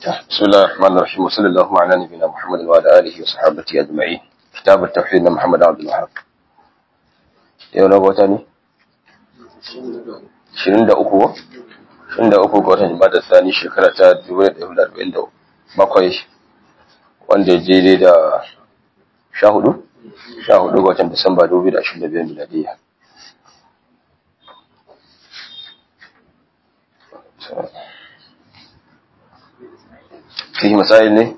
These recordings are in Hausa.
بسم الله الرحمن الرحيم وصلى الله على نبينا محمد وعلى اله وصحبه اجمعين كتاب التوحيد من محمد عبد الوهاب yau na wata ne? 23 23 ga watan jimada sani shekara ta 1947 wanda ya je da 14 14 ga watan disamba 2025 miladiyya فيه مسائل ne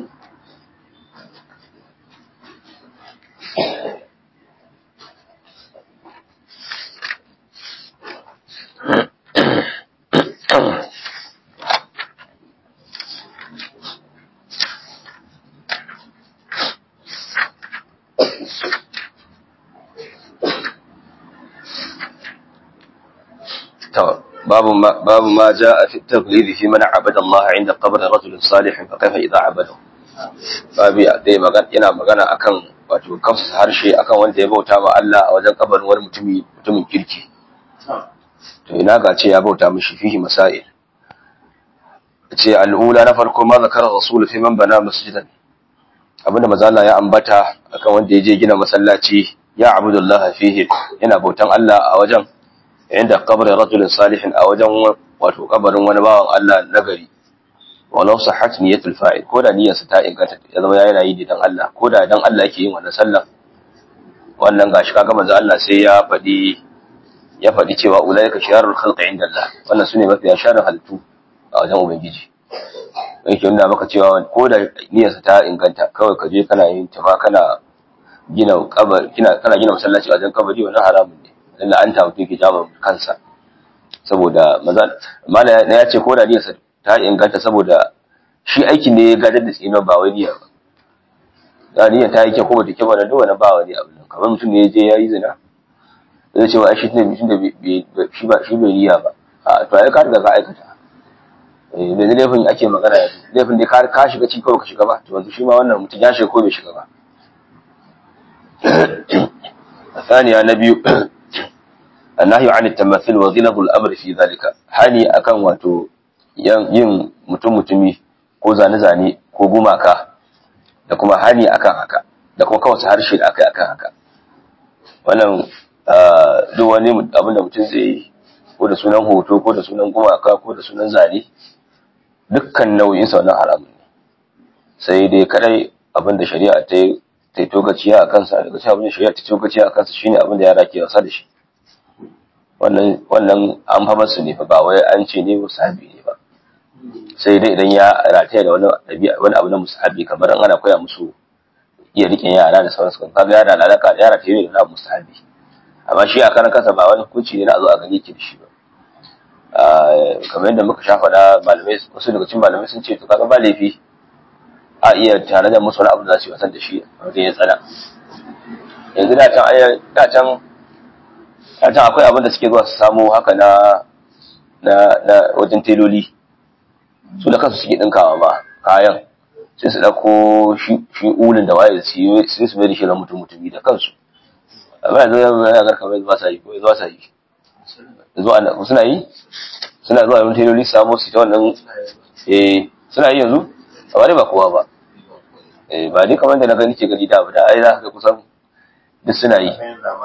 باب ما باب ما جاء في التغليظ في من عبد الله عند قبر رجل صالح فكيف اذا عبده babi dai magana yana magana akan wato kafsa harshe akan wanda ya bauta ma Allah a wajen kabarin wani mutumi mutumin kirki to ina ga ce ya bauta mishi fihi masail ce al'ula na farko ma zakara rasul fi man bana masjidan abinda manzo Allah ya ambata akan wanda ya je gina masallaci ya abudullah fihi yana bautan Allah a wajen inda kabarin rajulin salihin a wajen wato kabarin wani bawan Allah nagari walau sahat niyatul fa'il ko da niyyarsa ta inganta ya zama yana yi dan Allah ko da dan Allah yake yin wannan sallah wannan gashi kaga manzo Allah sai ya faɗi ya faɗi cewa ulaika sharrul khalqi inda Allah wannan sune mafiya sharrin halittu a wajen ubangiji yake nuna maka cewa ko da niyyarsa ta inganta kawai ka je kana yin tafa kana gina kabar kina kana gina masallaci a wajen kabari wannan haramun ne dan la'anta mutum ke jama kansa saboda maza mala ya ce ko da niyyarsa ta inganta saboda shi aikin ne ya gadar da tsinon ba wai niyya ba da niyyar ta yi kyau ko bata kyau ba da duk wani ba wani abu kamar mutum ne ya je ya yi zina zai ce wa ai shi ne mutum da shi ba shi bai niyya ba a to ai ka riga ka aikata eh da laifin ake magana yanzu laifin da ka shiga ciki kawai ka shiga ba to yanzu shi ma wannan mutum ya shiga ko bai shiga ba الثانية نبي النهي عن التمثيل وغلظ الأمر في ذلك hani akan wato yin mutum mutumi ko zane-zane ko gumaka da kuma hani akan haka da kuma kawai harshe da aka yi akan haka wannan duk wani abin da mutum zai yi ko da sunan hoto ko da sunan gumaka ko da sunan zane dukkan nau'in sa wannan haramun ne sai dai kadai abin da shari'a ta yi ta togaciya a kansa daga cikin abin da shari'a ta togaciya a kansa shine abin da yara ke wasa da shi wannan wannan an fa masu ne fa ba wai an ce ne musahabi ne ba sai dai idan ya rataya da wani ɗabi'a wani abu na musahabi kamar an ana koya musu iya riƙe yara da sauransu kan kaga yara da alaka yara ta yi da musahabi amma shi a karan kansa ba wani hukunci ne na zo a gani ki da shi ba kamar yadda muka sha faɗa malamai wasu daga cikin malamai sun ce to kaga ba laifi a iya tare da musu wani abu da za su yi wasan da shi wajen ya tsana yanzu da can da can da can akwai abin da suke zuwa su samu haka na na na wajen teloli su da kansu suke dinkawa ma kayan sai su dauko shi shi ulin da waye su yi sai su mai da shi na mutum mutumi da kansu amma yanzu yanzu yana garka mai zuwa sai ko zuwa sai zuwa suna yi suna zuwa wajen teloli su samu su ta wannan eh suna yi yanzu amma dai ba kowa ba ba dai kamar da na gani ke gani da da ai za ka kusan duk suna yi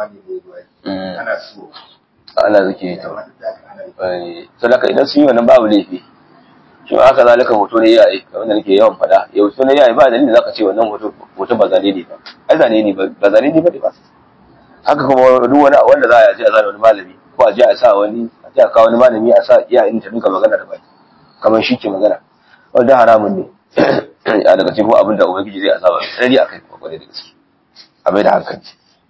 ana zuke ta to laka idan sun yi wannan babu laifi shi ma haka zalika hoto ne yayi kamar da nake yawan faɗa ya hoto ne yayi ba dalilin zaka ce wannan hoto hoto ba zane ne ba ai zane ne ba zane ne ba ba haka kuma duk wani wanda za a je a zana wani malami ko a je a sa wani a je a kawo wani malami a sa iyayen ta duka magana da baki kamar shi ke magana wanda haramun ne a daga cikin abin da ubangiji zai azaba sai a kai kwakwale da gaske a mai da hankali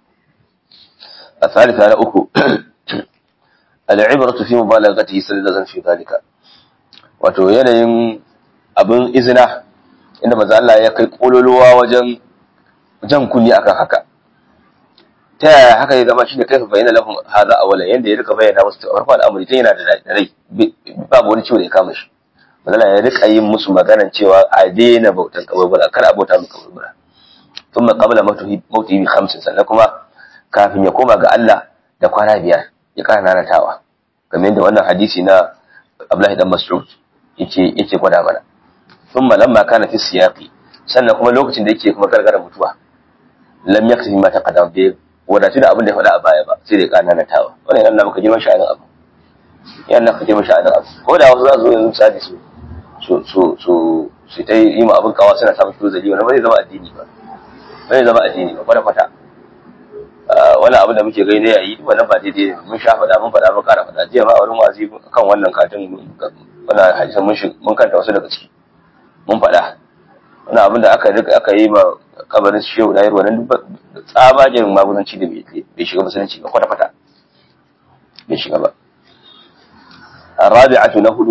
a salisa na uku al'ibratu fi mubalaghatihi sallallahu fi zalika wato yanayin abin izina inda manzo Allah ya kai kololuwa wajen jan kunni akan haka ta yaya haka ya zama shine kai bayyana lahum hadha awala yanda ya rika bayyana musu farko al'amari tun yana da rai babu wani ciwo da ya kama shi manzo ya rika yin musu maganan cewa a daina bautan kaburbura kar a bauta mu kaburbura thumma qabla mautihi bi khamsin sannan kuma kafin ya koma ga Allah da kwana biyar ya kara nanatawa kamar yadda wannan hadisi na Abdullahi dan Mas'ud yake yake gwada mana thumma lamma kana fi siyaqi sannan kuma lokacin da yake kuma gargara mutuwa lam yakfi ma taqaddam bi wadatu da abin da ya faɗa a baya ba sai da ya kana natawa wannan yana maka girman sha'anin abu yana maka girman sha'anin abu ko da wasu za su zo yanzu misali su su su su su ta yi ma abin kawa suna samun shi zali wannan ba zai zama addini ba ba zai zama addini ba kwata kwata wani abu da muke gani yayi wannan ba daidai mun sha faɗa mun faɗa mun ƙara faɗa jiya ma a wurin wazi kan wannan katin wannan hadisan mun mun kanta wasu daga ciki mun faɗa wani abin da aka rika aka yi ma kabarin shehu da yarwa nan tsabagen magunanci da bai shiga musulunci ba kwata kwata bai shiga ba الرابعة نهد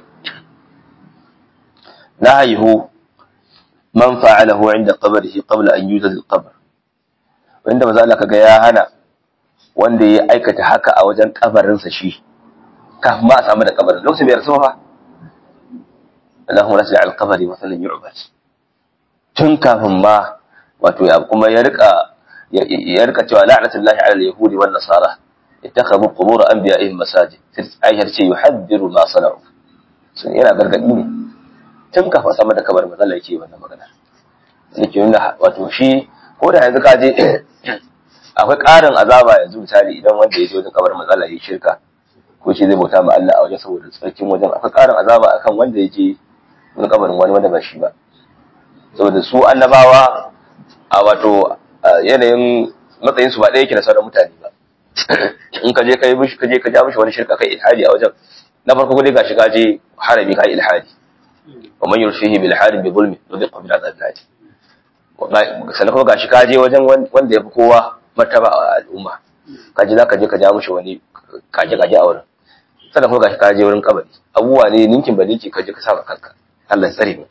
نهيه من فعله عند قبره قبل أن يوجد القبر wanda maza Allah kaga ya hana wanda ya aikata haka a wajen kabarinsa shi kafin ma a samu da kabarin lokacin bai rasu ba Allahumma la taj'al qabri masalan yu'bad tun kafin ma wato ya kuma ya rika ya rika cewa la'natullahi 'ala al-yahudi wan nasara ittakhadhu qubur anbiya'ihim masajid sai Aisha ce yuhaddiru ma sana'u sun yana gargadi ne tun kafin sama da kabarin maza Allah yake wannan magana yake nuna wato shi ko da yanzu ka je akwai ƙarin azaba yanzu misali idan wanda ya je wajen kabarin matsala ya shirka ko shi zai bauta ma Allah a wajen saboda tsarkin wajen akwai ƙarin azaba akan wanda ya je wani kabarin wani wanda ba shi ba saboda su annabawa a wato yanayin matsayin su ba ɗaya yake da sauran mutane ba in ka je ka yi mishi ka je ka ja mishi wani shirka kai ilhadi a wajen na farko dai gashi ka je harami ka yi ilhadi wa man yurfihi bil harim bi zulmi nudiqu bil azab al sannan kuma gashi ka je wajen wanda ya fi kowa martaba a al'umma ka je za ka je ka ja mushi wani kaje kaje a wurin sannan kuma gashi ka je wurin kabari abubuwa ne ninkin ba ninki ka je ka saba kanka Allah ya tsare mu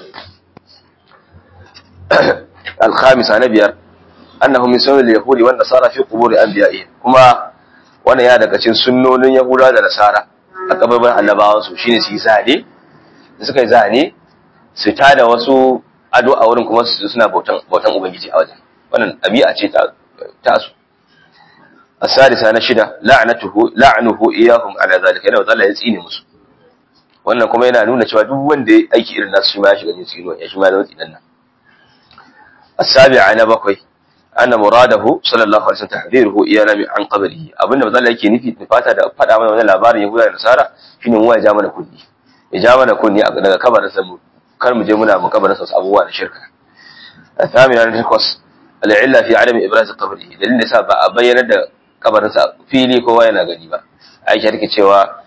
al-khamisa na biyar annahu min sunnil yahudi wan nasara fi quburi anbiya'ihim kuma wannan ya daga cikin sunnonin yahuda da nasara a kabarin annabawan su shine su yi zane suka yi zane su tada wasu ado a wurin kuma suna bautan bautan ubangiji a wajen wannan ɗabi'a ce ta ta su asadisa na shida la'natuhu la'nuhu iyahum ala zalika yana Allah ya tsine musu wannan kuma yana nuna cewa duk wanda ya aiki irin nasu shi ma ya shiga cikin tsinuwa ya shi ma da tsinan nan asabi'a na bakwai anna muradahu sallallahu alaihi wasallam tahdiruhu iyana min an qabrihi abinda manzo Allah yake nufi fata da fada mana wannan labarin yahuda da nasara shine mu ya ja mana kunni ya ja mana kunni daga kabarin sa mu kar mu je muna mu kabarin sa abubuwa da shirka الثامنة نتكوس العلة في عدم إبراز قبره دليل نساء ba a bayyana da kabarinsa fili kowa yana gani ba Aisha take cewa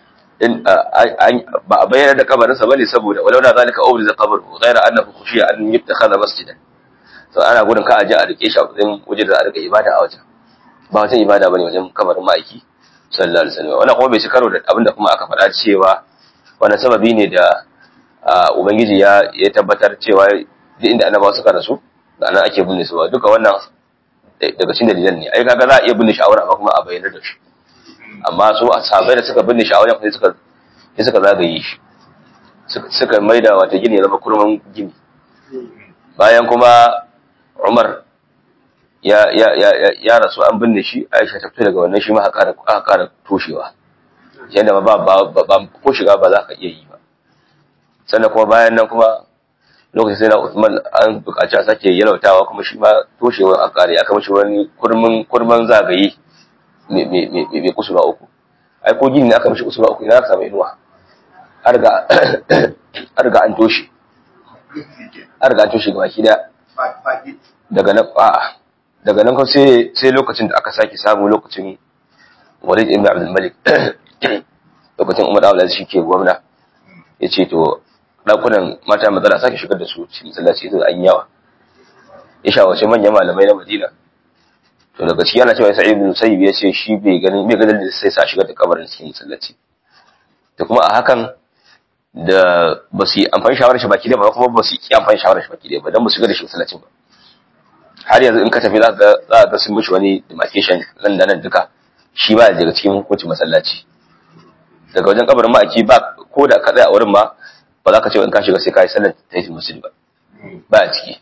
ba a bayyana da kabarinsa bane saboda walau da zalika ubriza qabru ghayra annahu khushiya an yattakhadha masjidan to ana gudun ka aje a rike shi a wajen waje da a rika ibada a wajen ba wajen ibada bane wajen kabarin ma'aiki sallallahu alaihi wasallam wannan kuma bai ci karo da abinda kuma aka faɗa cewa wannan sababi ne da ubangiji ya ya tabbatar cewa duk inda annabawa suka rasu da nan ake binne su duka wannan daga cikin dalilan ne ai kaga za a iya binne shawara ba kuma a bayyana da shi amma su ashabai da suka binne shawara kuma suka sai suka zagaye shi suka maida wata gini zama kurman gini bayan kuma Umar ya ya ya ya rasu an binne shi Aisha ta fita daga wannan shi ma aka ƙara toshewa yadda ba ba ba ko shiga ba za ka iya yi ba sannan kuma bayan nan kuma lokacin sai na Usman an buƙaci a sake yalautawa kuma shi ma toshewar a ƙare aka mashi wani kurmin kurman zagaye mai kusurwa uku ai ko gini ne aka mashi kusurwa uku ina aka samu inuwa har ga har ga an toshe har ga an toshe gaba ki da daga nan a daga nan kuma sai sai lokacin da aka sake samu lokacin Walid ibn Abdul Malik lokacin Umar Abdul Aziz shi ke gwamna yace to ɗakunan mata matsala sake shigar da su cikin masallaci da an yawa ya shawarci manyan malamai na Madina to daga ciki ana cewa Sa'id ibn Musayyib ya ce shi bai ganin bai ganin da sai sa shigar da kabarin cikin masallaci to kuma a hakan da ba su yi amfani shawarar shi baki da ba kuma ba su yi amfani shawarar shi baki da ba dan ba su shigar da shi masallacin ba har yanzu in ka tafi za ka za ka sun mishi wani demarcation nan da nan duka shi ba daga cikin hukuncin masallaci daga wajen kabarin ma'aiki ba ko da ka tsaya a wurin ma ba za ka ce in ka shiga sai ka yi sallar ta yi musul ba ba a ciki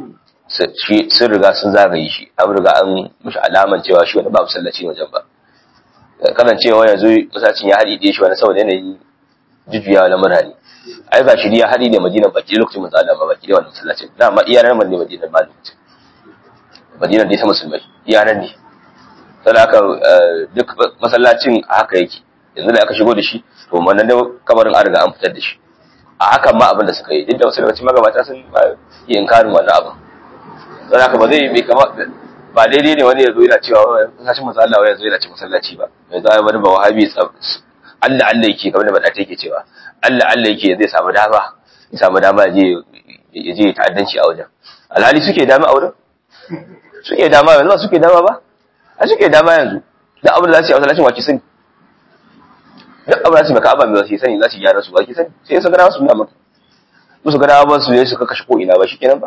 sun riga sun zagaye shi an riga an mishi alaman cewa shi wani ba musallaci wajen ba kanan cewa yanzu masallacin ya haɗi shi wani saboda yanayi jujjuyawa na murane ai ba shiriya hadi da Madina baki lokacin manzo Allah ba baki da wannan masallacin da ma iyanan ne Madina ba lokacin Madina dai ta musulmai iyanan ne sai haka duk masallacin a haka yake yanzu da aka shigo da shi to wannan da kabarin an riga an fitar da shi a hakan ma abin da suka yi duk da wasu lokacin magabata sun yi inkarin wannan abin sai haka ba zai bai kama ba daidai ne wani ya zo yana cewa masallacin manzo Allah ya zo yana ce masallaci ba yanzu ai wani ba wahabi Allah Allah yake kamar da bada take cewa Allah Allah yake zai samu dama ya samu dama ya je ya je ta'addanci a wajen alhali suke dama a wurin suke dama yanzu ba suke dama ba a suke dama yanzu duk abin da za su yi a masallacin waki sani duk abin da za su yi maka abin da su sani za su gyara su waki sani sai su gana su nuna maka musu gana ba su yi su kashe ko ina ba shi kenan ba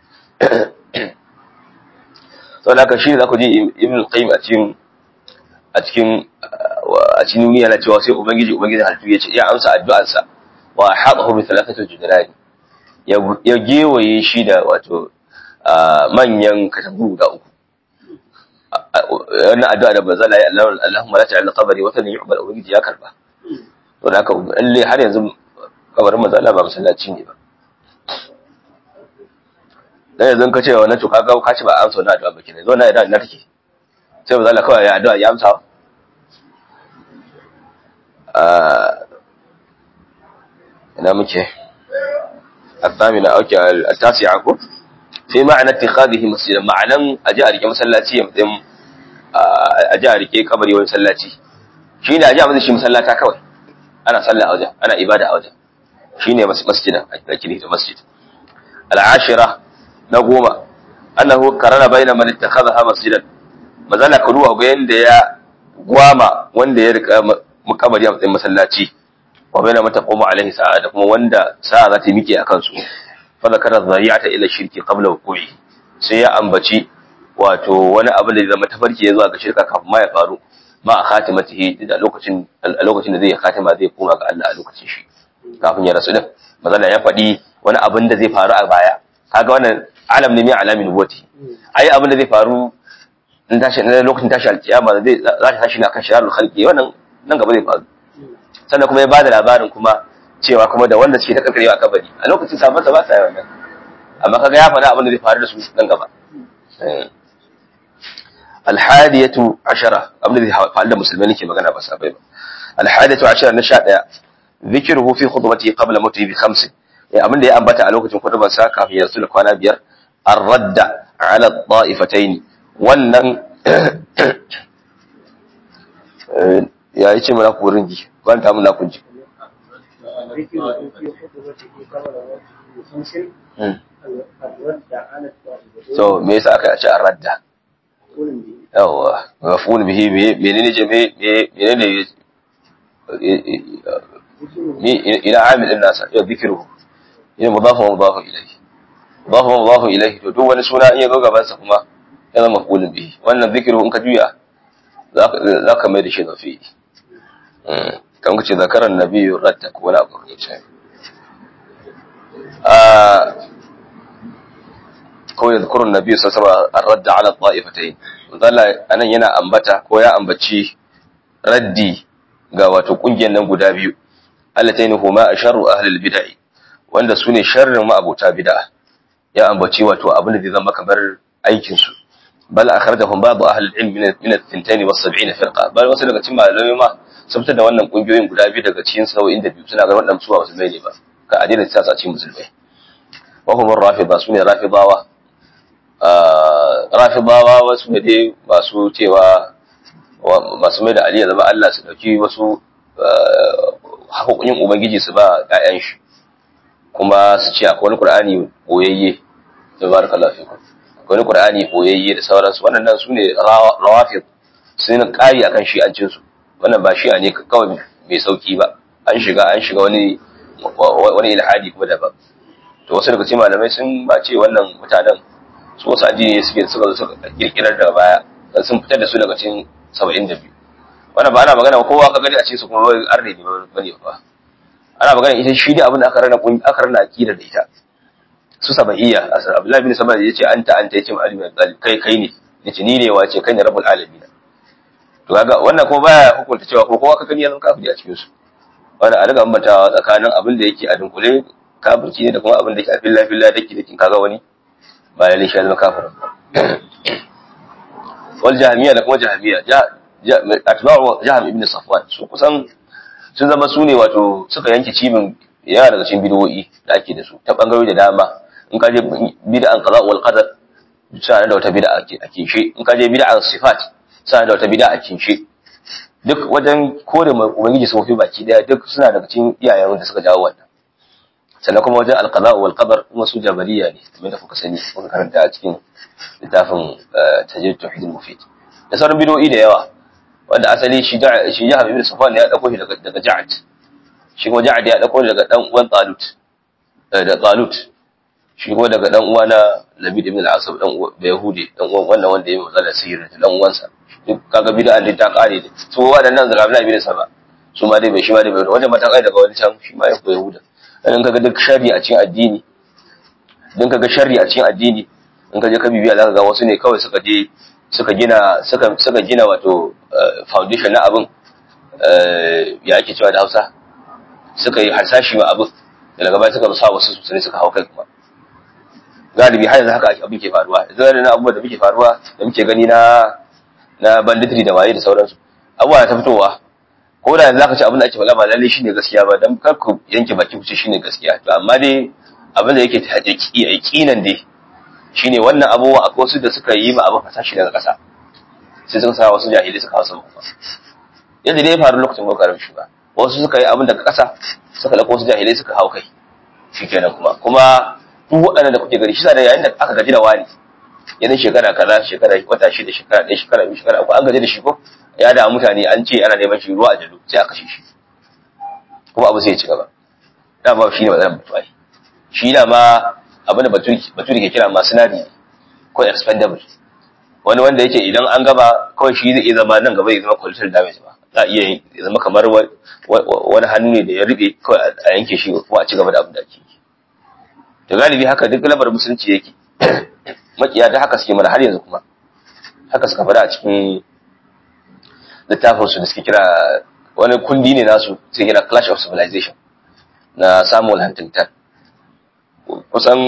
saboda haka shi ne za ku ji ibn qayyim a cikin a cikin a cikin duniya na cewa sai ubangiji ubangiji halittu ya ce ya amsa addu'arsa wa haɗahu bi thalathati judrani ya gewaye shi da wato manyan katangu guda uku wannan addu'a da bazala ya Allah Allahumma la ta'al qabri wa tani yu'bal ubangiji ya karba to da haka lalle har yanzu kabarin manzo Allah ba masallaci ne ba dan yanzu ka ce wannan to kaga ka ce ba amsa wannan addu'a ba kenan zo na idan na take sai manzo Allah kawai ya addu'a ya amsa ina muke الثامنة أو التاسعة كو في معنى اتخاذه مسجدا معنى أجارك مسلاتي يمتم أجارك قبري ومسلاتي شين أجا مذي شي مسلاتا كوي أنا صلى أوجه أنا إبادة أوجه شين مسجدا لكن مسجد العاشرة نقوم أنه قرن بين من اتخذها مسجدا mazala ka duba ga yanda ya gwama wanda ya rika makabari a matsayin masallaci wa baina mata qoma alaihi sa'a da kuma wanda sa'a za ta mike akan su fa zakara zari'ata ila shirki qabla wuqu'i sai ya ambaci wato wani abu da zama tafarki ya zuwa ga shirka kafin ma ya faru ma a khatimatihi da lokacin a lokacin da zai khatima zai koma ga Allah a lokacin shi kafin ya rasu din mazala ya faɗi wani abin da zai faru a baya kaga wannan alam ne mai alamin nubuwati ai abin da zai faru in tashi na lokacin tashi alkiyama zai za ta tashi na kan shirarul khalqi wannan nan gaba zai faru sannan kuma ya bada labarin kuma cewa kuma da wanda suke ta karkarewa a kabari a lokacin sabon sa ba sa yi wannan amma kaga ya faɗa abin da zai faru da su nan gaba alhadiyatu ashara abin da zai faru da musulmai nake magana ba sabai ba alhadiyatu ashara na sha ɗaya zikiruhu fi khutbati qabla mawtihi bi khamsin ya abin da ya ambata a lokacin khutbar sa kafin ya rasu da kwana biyar ar-radda ala ta'ifatayn wannan ya yi ce mana kurin ji kwanta muna kun ji so me yasa aka ce a radda yawa mafun bihi menene je menene ni ila amil din nasa ya zikiru ina mudafu wa mudafu ilayhi mudafu wa mudafu ilayhi to duk wani suna in ya zo gaban sa kuma ya zama mafulun bihi wannan zikiru in ka juya za ka mai da shi zafi kan ce zakarar nabiyu radda ko wani abu ce ko ya zakarun nabiyu sun saba a radda ala ta'ifatai zalla anan yana ambata ko ya ambaci raddi ga wato kungiyar nan guda biyu allatayn huma asharru ahli bid'ah wanda sune sharrin ma'abota bid'a ya ambaci wato abin da zai zama kamar aikin su bal akhrajahum ba'd ahli al-ilm min min al-thintain wa 70 firqa bal wasu daga cikin malamai ma sun fitar da wannan kungiyoyin guda biyu daga cikin sau'in da biyu suna ga wannan su ba musulmai ne ba ka adina ta sa cikin musulmai wa hum ar-rafida sune rafidawa rafidawa wasu ne dai masu cewa masu mai da Ali ya zama Allah su dauki wasu haƙoƙin ubangiji su ba ƴaƴan shi kuma su ce akwai wani Qur'ani boyayye tabarakallahu fikum wani Qur'ani boyayye da sauransu wannan su ne rawafid sun kari akan shi'ancin su wannan ba shi'a ne kawai mai sauki ba an shiga an shiga wani wani ilhadi kuma daban to wasu daga cikin malamai sun ba ce wannan mutanen su wasu addini suke suka zo suka kirkirar da baya sun fitar da su daga cikin 72 wannan ba ana magana kowa ka gani a ce su kuma arne ne bane ba ana magana ita shi ne abin da aka rana aka rana akida da ita su sabaiya asar abdullahi bin sabah yace anta anta yace ali bin talib kai kai ne yace ni ne wace kai ne rabbul alamin to kaga wannan kuma baya hukunta cewa ko kowa ka gani ya zama kafiri a cikin su wanda a riga ambatawa tsakanin abin da yake a dunkule kafirci ne da kuma abin da yake a filla filla dake dake kaga wani ba lalle shi ya zama kafirin wal jahmiya da kuma jahmiya atba'u jahm ibn safwan su kusan sun zama su ne wato suka yanke cibin yana daga cikin bid'o'i da ake da su ta bangarori da dama in ka je bid'an qada wal qadar sai da wata bid'a ake a kinshe in ka je bid'an sifat sai da wata bid'a a kinshe duk wajen kore ubangiji sun fi baki daya duk suna daga cikin iyayen da suka jawo wannan sannan kuma wajen alqada wal qadar kuma su jabariya ne kamar da kuka sani kuka karanta a cikin littafin tajrid tauhid mufid da sauran bid'o'i da yawa wanda asali shi da shi Jahab ibn Safwan ya dauko shi daga daga Ja'ad shi kuma Ja'ad ya dauko daga dan uwan Talut da Talut shi kuma daga dan uwa na Labid ibn al-Asab dan uwa Yahudi dan uwan wannan wanda ya matsala sihir dan uwansa duk kaga bid'a din ta kare da su wadannan daga Abdullah ibn Saba su ma dai bai shi ma dai bai wanda mata kai daga wani can shi ma ya koyi Yahuda dan kaga duk sharri a cikin addini dan kaga sharri a cikin addini in ka je ka bibiya zaka ga wasu ne kawai suka je suka gina suka suka gina wato foundation na abin ya ake cewa da Hausa suka yi harsashi ma abin da daga baya suka sa wasu su ne suka hau kai kuma galibi har yanzu haka abin ke faruwa yanzu na abubuwa da muke faruwa da muke gani na na banditry da waye da sauransu abubuwa ta fitowa ko da yanzu zaka ci abin da ake faɗa ba lalle shine gaskiya ba dan kar ku yanke baki ku ce shine gaskiya to amma dai abin da yake ta yaqinan dai shine wannan abubuwa akwai wasu da suka yi ma abin fasashi daga ƙasa sai suka sa wasu jahilai suka wasu kuma yadda dai ya faru lokacin kokarin shi ba wasu suka yi abin daga ƙasa suka dauko wasu jahilai suka hau kai shikenan kuma kuma duk waɗannan da kuke gani shi da yayin da aka gaji da wani yanin shekara kaza shekara wata shida shekara ɗaya shekara biyu shekara uku an gaji da shi ko ya da mutane an ce ana neman shi ruwa a jalo sai aka kashe shi kuma abu sai ya ci gaba dama shi ne matsalar mutuwa shi da ma abin da baturi ke kira masu nadi ko expendable wani wanda yake idan an gaba kawai shi zai iya zama nan gaba ya zama collateral damage ba za a iya zama kamar wani hannu ne da ya rube kawai a yanke shi ko a ci gaba da abin da ake yi to galibi haka duk labar musulunci yake makiya da haka suke mana har yanzu kuma haka suka faɗa a cikin littafin su da suke kira wani kundi ne nasu suke kira clash of civilization na samuel huntington kusan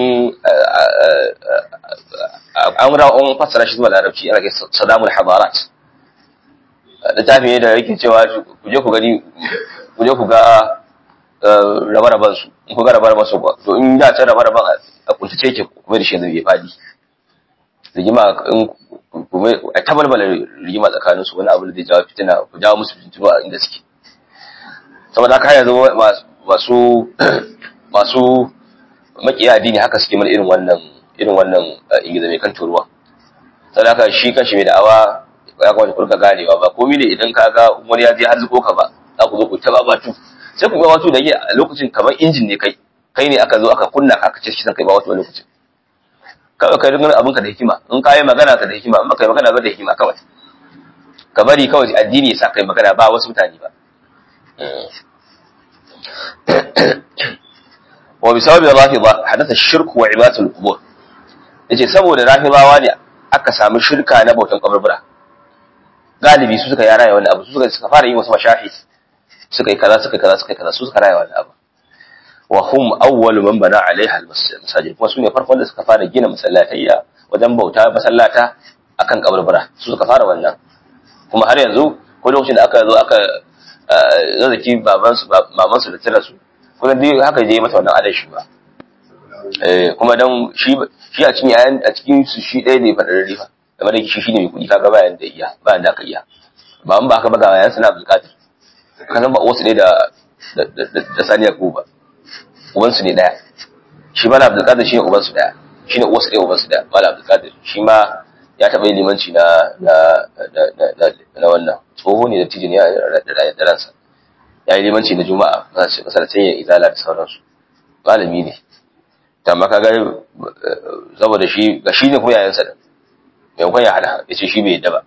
an ra'on fassara shi zuwa larabci ana kai sadamul hadarat littafi ne da yake cewa ku je ku gani ku je ku ga rabe-raben su in ku ga rabe-raben su ba to in da ta rabe-raben a kuntace ke kuma da shi yanzu bai fadi rigima in kuma a tabalbala rigima tsakanin su wani abu da zai jawo fitina ku jawo musu fitinu a inda suke saboda haka yanzu masu masu makiya addini haka suke mana irin wannan irin wannan ingiza mai kan turuwa saboda haka shi kanshi mai da'awa ya kamata ku rika ganewa ba komai ne idan ka ga wani ya je har zuko ka ba za ku zo ku ta babatu sai ku ga wato da a lokacin kamar injin ne kai kai ne aka zo aka kunna ka aka ce shi san kai ba wato lokacin kawai kai ringar abinka da hikima in ka yi magana ka da hikima in ba kai magana ba da hikima kawai ka bari kawai addini ya sa kai magana ba wasu mutane ba wa bi sababi rafida hadatha shirk wa ibadatul qubur yace saboda rafidawa ne aka samu shirka na bautan kaburbura galibi su suka yara wannan abu su suka suka fara yin wasu mashahid suka yi kaza suka yi kaza suka yi kaza su suka raya wannan abu wa hum awwalu man bana alaiha almasajid kuma su ne farkon da suka fara gina masallatayya wajen bauta masallata akan kaburbura su suka fara wannan kuma har yanzu ko lokacin da aka zo aka zazzaki baban su maman su da tira su kuma dai haka je mata wannan adashi ba eh kuma dan shi shi a cikin yayan a cikin su shi ɗaya ne fadarari fa kamar da shi shine mai kuɗi kaga bayan da iya bayan da aka iya ba an ba haka ba ga yayan sana Abdul Qadir kan ba wasu ne da da Saniya Kuba uban su ne daya shi Malam Abdul Qadir shine uban su daya shine uwan su daya uban su daya Malam Abdul Qadir shi ma ya taɓa yin limanci na na na wannan tsoho ne da tijin ya da ransa ya yi limanci na juma'a masarautar yin izala da sauransu malami ne ta maka ga saboda shi ga shi ne kuma yayansa da maimakon ya hada ya ce shi bai yadda ba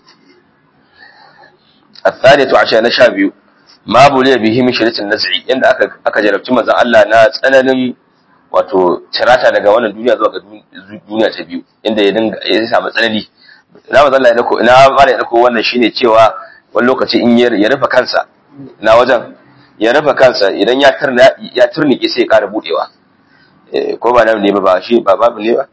الثالث عشر نشا biyu ma buliya bihi min sharitin naz'i inda aka aka jarabci manzon Allah na tsananin wato tirata daga wannan duniya zuwa ga duniya ta biyu inda ya dinga ya samu tsanani na manzon Allah ya dako ina ba ya dako wannan shine cewa wani lokaci in ya rufe kansa na wajen ya rufe kansa idan ya turna ya turnike sai ya ƙara budewa ko ba nan ne ba ba shi ba babu ne ba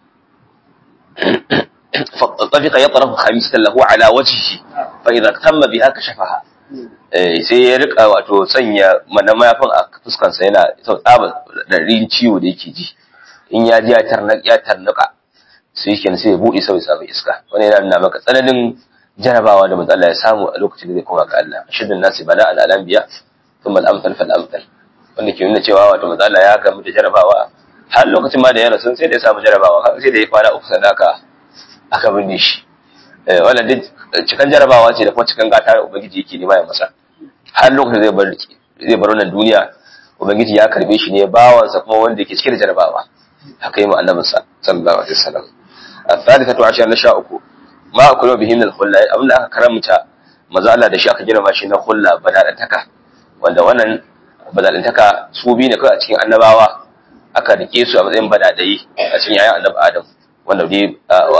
فطفق يطرف خميسة له على وجهه فإذا اهتم بها كشفها sai ya rika wato sanya mana mayafin a fuskansa yana sau tsaba ɗarin ciwo da yake ji in ya ji ya tarnuka sai shi sai ya buɗe sau ya samu iska wani yana nuna maka tsananin jarabawa da matsala ya samu a lokacin da zai koma ga Allah shirin nasi bala al alambiya sun mal amsal fal amsal wanda ke nuna cewa wato matsala ya gamu da jarabawa har lokacin ma da ya rasu sai da ya samu jarabawa sai da ya kwana uku sannan aka aka binne shi wannan duk cikan jarabawa ce da kuma cikan gata da ubangiji yake nema ya masa har lokacin zai bar zai bar wannan duniya ubangiji ya karbe shi ne bawansa kuma wanda yake cike da jarabawa haka yi mu annabinsa sallallahu alaihi wasallam الثالثة عشر نشاء uku ma akulu bihi min al-khulla abin da aka karamta maza Allah da shi aka girma shi na khulla badalantaka wanda wannan badalantaka su bi ne kai a cikin annabawa aka rike su a matsayin badadai a cikin yayin annabi Adam wanda dai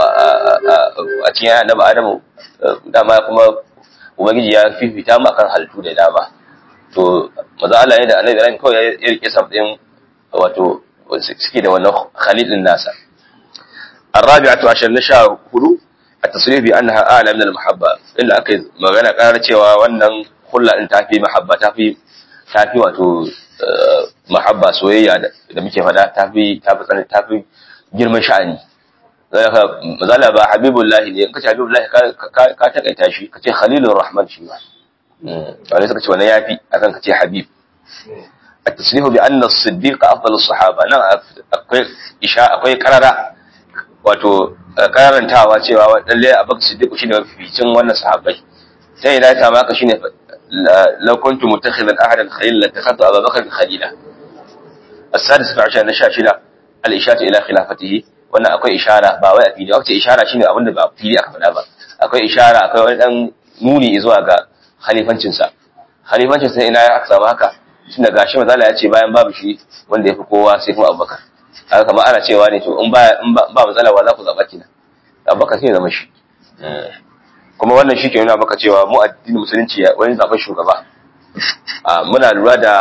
a cikin yayin annabi Adam dama kuma ubangiji ya fifita mu akan halittu da dama to maza Allah ya da annabi Ibrahim kawai ya rike sa matsayin wato suke da wannan khalilin nasa الرابعة عشر نشاء هدو التصريح بأنها أعلى من المحبة إلا أكيد ما غنى قال cewa wannan kulla din tafi mahabba tafi tafi wato mahabba soyayya da muke fada tafi tafi tsanin tafi girman sha'ani zaka mazala ba habibullah ne in kace habibullah ka ka takaita shi kace khalilur rahman shi ba wani suka ce wannan yafi akan kace habib التصريح بأن الصديق أفضل الصحابة نعم akwai isha akwai karara wato karantawa cewa lalle abubakar siddiq shine mafificin wannan sahabbai sai ina ta maka shine law kuntu mutakhidan ahadan khalila takhadtu abubakar khalila as-sadis fa na sha shida al-ishatu ila khilafatihi wannan akwai ishara ba wai a fili wace ishara shine abin da ba fili aka faɗa ba akwai ishara akwai wani dan nuni zuwa ga khalifancin sa khalifancin sa ina aka samu haka tunda gashi mazala ya ce bayan babu shi wanda ya fi kowa sai kuma abubakar haka kamar ana cewa ne to in ba ba matsala ba za ku zaɓa kina abubakar sai zama shi kuma wannan shi ke nuna maka cewa mu addinin musulunci wani zaɓen shugaba muna lura da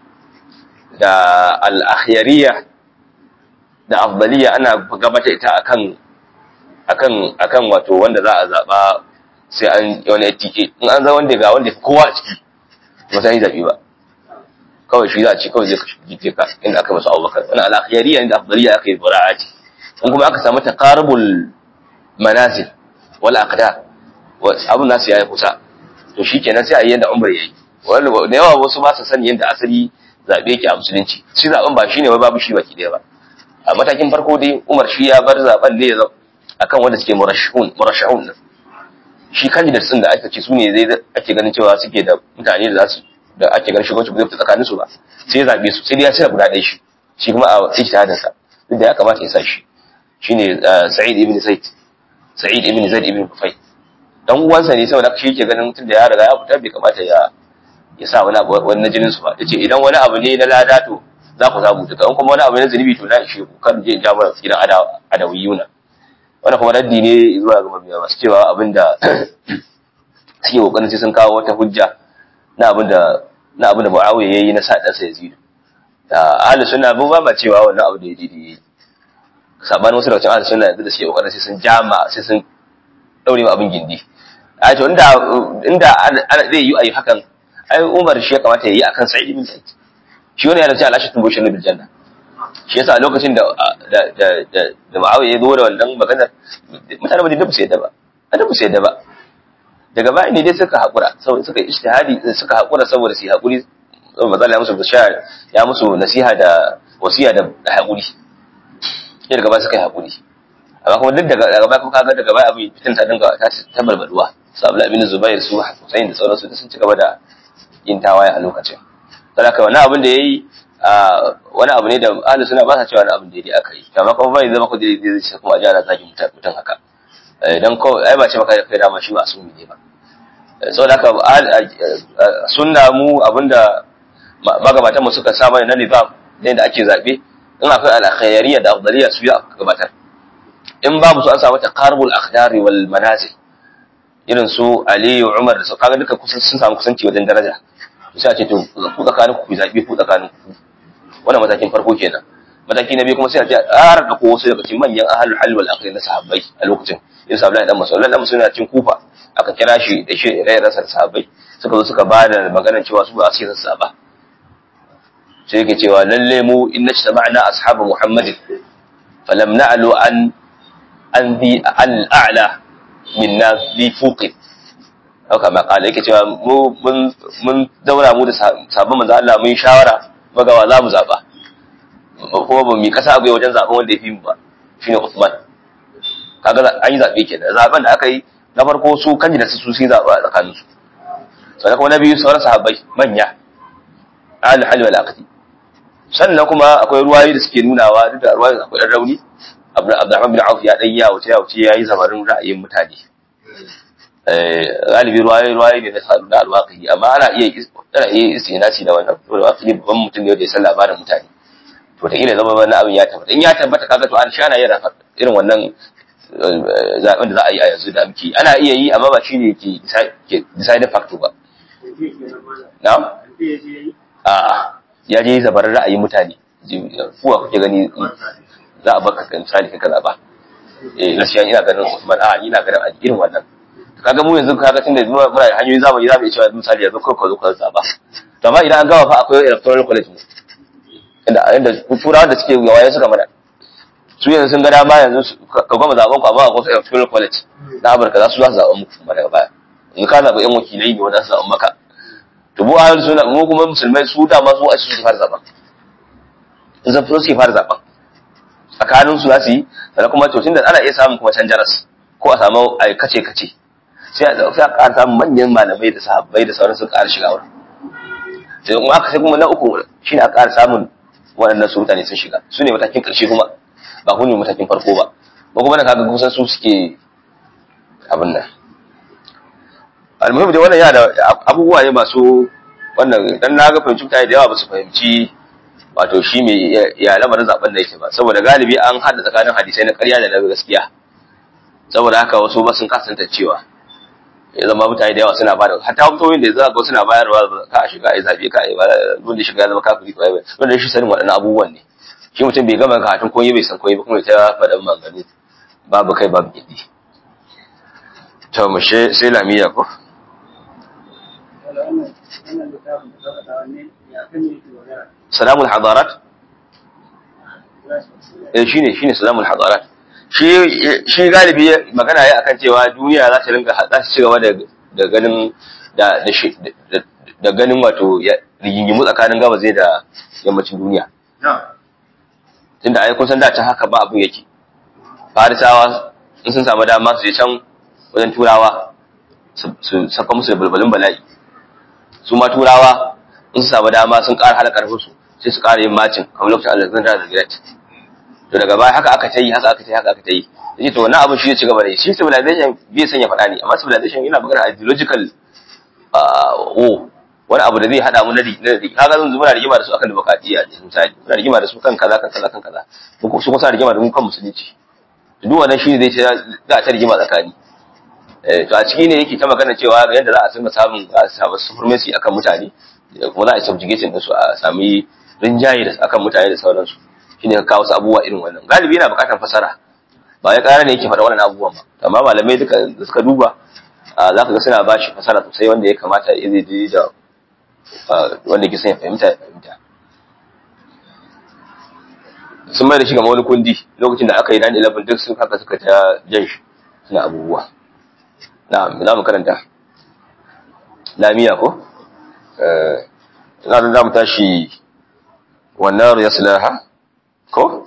da al-akhyariyya da afdaliyya ana gabata ita akan akan akan wato wanda za a zaɓa sai an wani ATK in an za wanda ga wanda kowa a ciki ba sai zaɓi ba kawai shi za a ce kawai zai kashe jike ka inda aka masu abubakar wani al'akhiyariya inda afdaliya aka yi bura'ati in kuma aka samu taqarubul manazil wal aqda abun nasu yayi kusa to shikenan sai a yi yanda umar yayi wanda da yawa wasu ba su sani yanda asali zabe yake a musulunci shi zaben ba shine wai babu shi baki daya ba a matakin farko dai umar shi ya bar zaben ne akan wanda suke murashihun murashihun shi candidates din da aka ce su ne zai ake ganin cewa suke da mutane da za su da ake ganin shugabanci ba zai fita tsakanin su ba sai ya zabe su sai dai ya cire guda ɗaya shi shi kuma a ijtihadin sa duk da ya kamata ya sa shi shine Sa'id ibn Zaid Sa'id ibn Zaid ibn Kufay dan uwansa ne saboda shi yake ganin tunda ya riga ya fita bai kamata ya ya sa wani abu wani jinin su ba yace idan wani abu ne na lada to za ku samu duka in kuma wani abu ne na zunubi to na ishe ku kan je in ja mana gidan adawiyuna wannan kuma raddi ne zuwa ga mabiya masu cewa abinda suke kokarin sai sun kawo wata hujja na abinda na abin da Muawiya yayi na sa ɗansa Yazid. Ahlus sunna ba ba cewa wannan abu da ya didi. Sabanin wasu daga cikin ahlus sunna yanzu da suke kokarin sai sun jama sai sun daure ma abin gindi. A to inda inda zai yi ayi hakan ai Umar shi ya kamata ya yi akan Sa'id ibn Sa'id. Shi wani yana cewa al-ashatun bushin bil janna. Shi yasa a lokacin da da da da Muawiya ya zo da wannan maganar mutane ba da su yadda ba. Ada ba su yadda ba. daga baya ne dai suka haƙura saboda suka ijtihadi suka haƙura saboda su haƙuri saboda ya musu bishara ya musu nasiha da wasiya da haƙuri sai daga baya suka yi haƙuri amma kuma duk daga daga baya kuma kaga daga baya abin fitin ta dinga ta ta balbalwa su Abdul Abin Zubair su Hussein da sauransu da sun ci gaba da yin tawaye a lokacin don haka wannan abin da yayi wani abu ne da ahlus sunna ba sa cewa wani abin da yayi aka yi amma kuma bai zama ko da zai kuma a jara zaki mutum haka dan ko ai ba ce maka kai dama shi ba asumi ne ba saboda haka sunna mu abinda magabatan mu suka sa mana na nizam ne da ake zabe in akwai al-khayriyya da afdaliyya su ya gabatar in babu su an samu taqarubul akhdari wal manazil irin su Ali Umar da su kaga duka kusan sun samu kusanci wajen daraja sai a ce to ku tsakanin ku zabi ku tsakanin ku wannan matakin farko kenan mataki na biyu kuma sai a ce a ƙara da ko wasu daga cikin manyan ahlul hal wal aqli na sahabbai a lokacin irin sahabbai dan masu dan masu na cin kufa aka kira shi da shi rayar sa sahabbai suka zo suka bada maganar cewa su ba su yi saba sai yake cewa lalle mu inna ijtama'na ashabu muhammadin falam na'lu an an bi al-a'la minna bi fuqi haka ma kala yake cewa mu mun mun daura mu da sabon manzo Allah mun shawara magawa za mu zaba kuma ba mu kasa abu wajen zaben wanda ya fi mu ba shine Uthman kaga an yi zabe kenan zaben da aka yi na farko su kan da su sun zaba a tsakanin su sannan kuma na biyu sauran sahabbai manya al hal wal aqdi sannan kuma akwai ruwayoyi da suke nunawa duk da ruwayoyi akwai dan rauni Abdurrahman bin Auf ya dan ya wuce ya wuce yayi zamarin ra'ayin mutane galibi ruwaye ruwaye ne na sadu da alwaƙi amma ana iya ana iya istinasi da wannan to alwaƙi babban mutum ne da ya san labarin mutane to da ila zama wannan abin ya tabbata in ya tabbata kaga to an shana yana irin wannan zaben da za a yi a yanzu da muke ana iya yi amma ba shine ke ke decide factor ba na'am a ya je zabarin ra'ayin mutane kuwa kuke gani za a baka kan misali kaza ba eh gaskiya ina ganin Usman a ina ganin irin wannan kaga mu yanzu kaga tunda muna da hanyoyin zamani za mu iya cewa misali yanzu kai ka zo ka zaba to amma idan an gama fa akwai electoral college mu inda inda turawa da suke gawaye suka mana su yanzu sun ga dama yanzu ka gama zaben ku amma akwai electoral college na Amurka za su za su zaɓa muku kuma daga baya in ka zaɓa yan wakilai ne wanda su zaɓa maka to mu ahlus sunna mu kuma musulmai su da ma su a su fara zaɓa in zan su fara zaɓa tsakanin su za su yi sannan kuma to tunda ana iya samun kuma canjaras ko a samu a kace kace sai a sai a ƙara samun manyan malamai da sahabbai da sauransu ƙara shiga wurin sai kuma aka sai kuma na uku shine a ƙara samun waɗannan su mutane sun shiga su ne matakin ƙarshe kuma ba ku ne matakin farko ba ba kuma na kaga kusan su suke abin nan almuhim dai wannan yana da abubuwa ne masu wannan dan na ga fahimci mutane da yawa ba su fahimci wato shi mai ya lamarin zaben da yake ba saboda galibi an hada tsakanin hadisai na ƙarya da na gaskiya saboda haka wasu ba sun kasanta cewa ya zama mutane da yawa suna bada hatta mutumin da za ga suna bayarwa ka a shiga ai zabe ka ai wanda shiga zama kafiri ko ai wanda shi sanin waɗannan abubuwan ne shi mutum bai gama karatun koyi bai san koyi ba kuma ta faɗa maganganu babu kai babu gidi to mu she sai lamiya ko salamul hadarat eh shine shine salamul hadarat shi shi galibi magana ya akan cewa duniya za ta ringa za ci gaba da da ganin da da da ganin wato rigingimu tsakanin gabas da yammacin duniya tunda ai kun san da ta haka ba abun yake farisawa in sun samu dama su je can wajen turawa su saka musu da bulbulin bala'i su ma turawa in su samu dama sun ƙara halakar su sai su ƙara yin macin kamar lokacin alexander the great to daga baya haka aka ta yi haka aka ta yi haka aka ta yi yace to wannan abin shi ya ci gaba da shi civilization bai sanya faɗa ne amma civilization yana magana ideological o wani abu da zai hada mu na na kaga zan muna rigima da su akan demokradiyya misali muna rigima da su kan kaza kan kaza kan kaza su kusa rigima da mu kan musulunci duk wannan shi zai ce za a ta rigima tsakani to a ciki ne yake ta magana cewa yadda za a sanga samun za a samu supremacy akan mutane kuma za a subjugation da su a sami rinjaye da akan mutane da sauransu shine ka kawo su abubuwa irin wannan galibi yana bukatar fasara ba ya ƙara ne yake faɗa wannan abubuwan ba amma malamai duka da suka duba za ka ga suna ba shi fasara sosai wanda ya kamata ya zai da wanda ke son ya fahimta ya fahimta sun mai da shi gama wani kundi lokacin da aka yi 9-11 duk sun haka suka ta jan shi suna abubuwa na za mu karanta lamiya ko na za mu tashi wannan ya sulaha ko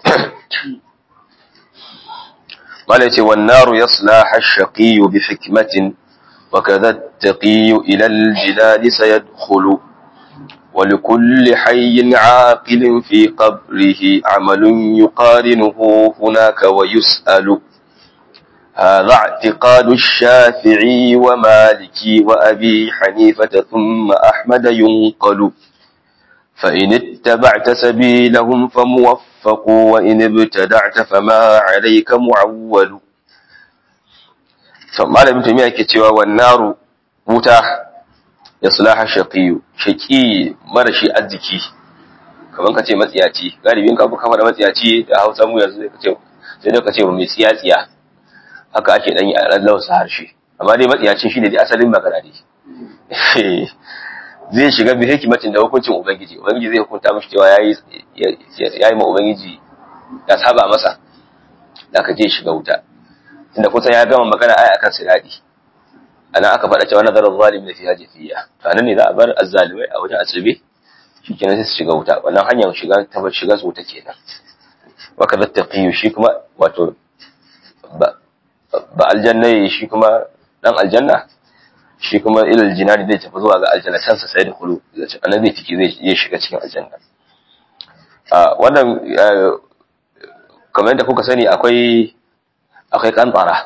mala ce wannaru yaslaha ash-shaqi bi hikmatin wa kadha at-taqi ila al-jilal sayadkhulu wa likulli hayyin 'aqilin fi qabrihi 'amalun yuqarinuhu hunaka wa yus'alu هذا اعتقاد الشافعي ومالكي وأبي حنيفة ثم أحمد ينقل فإن اتبعت سبيلهم فموفق وإن ابتدعت فما عليك معول فما لم تميع كتوى والنار وتا yaslaha shaqiyu shaqi marashi arziki kaman ka ce matsiyaci galibin ka kafa da matsiyaci da Hausa mu yanzu ka ce sai dai ka ce mai tsiya tsiya haka ake dan yi a lausa harshe amma dai matsiyacin shine dai asalin magana ne zai shiga bi hikimatin da hukuncin ubangiji ubangiji zai hukunta mishi cewa yayi yayi ma ubangiji ya saba masa da ka je shiga wuta tunda kusan ya gama magana ai akan siradi ana aka faɗa cewa nazarar zalim da fi hajjiyya to anan ne za a bar azzalimai a wajen asibe shikenan sai su shiga wuta wannan hanyar shiga ta shiga su wuta kenan wa kadha taqiyu shi kuma wato ba ba aljanna shi kuma dan aljanna shi kuma ilal jinani zai tafi zuwa ga aljanna can sa sai da kulu annabi zai tiki zai shiga cikin aljanna a wannan kamar yadda kuka sani akwai akwai kantara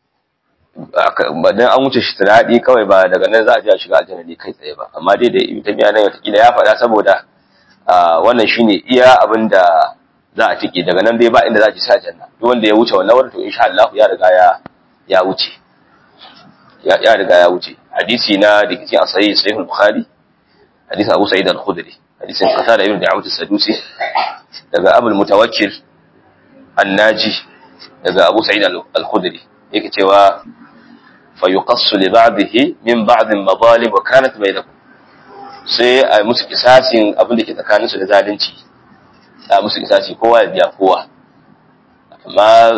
ba dan an wuce shi tunadi kawai ba daga nan za a je a shiga aljanna ne kai tsaye ba amma dai da ibn tabiya nan wata ya faɗa saboda wannan shine iya abin da za a tike daga nan dai ba inda za a ji sa aljanna duk wanda ya wuce wannan wurin to insha Allah ya riga ya ya wuce ya riga ya wuce hadisi na da kici a sahih sahih al-bukhari hadisin Abu Sa'id al-Khudri hadisin Qatada ibn Da'ud as-Sadusi daga Abu al-Mutawakkil an-Naji daga Abu Sa'id al-Khudri yake cewa fa yuqassu li ba'dihi min ba'd al-madhalim wa kanat bainakum sai a musu kisasin abin da ke tsakaninsu da zalunci a musu kisasi kowa ya biya kowa amma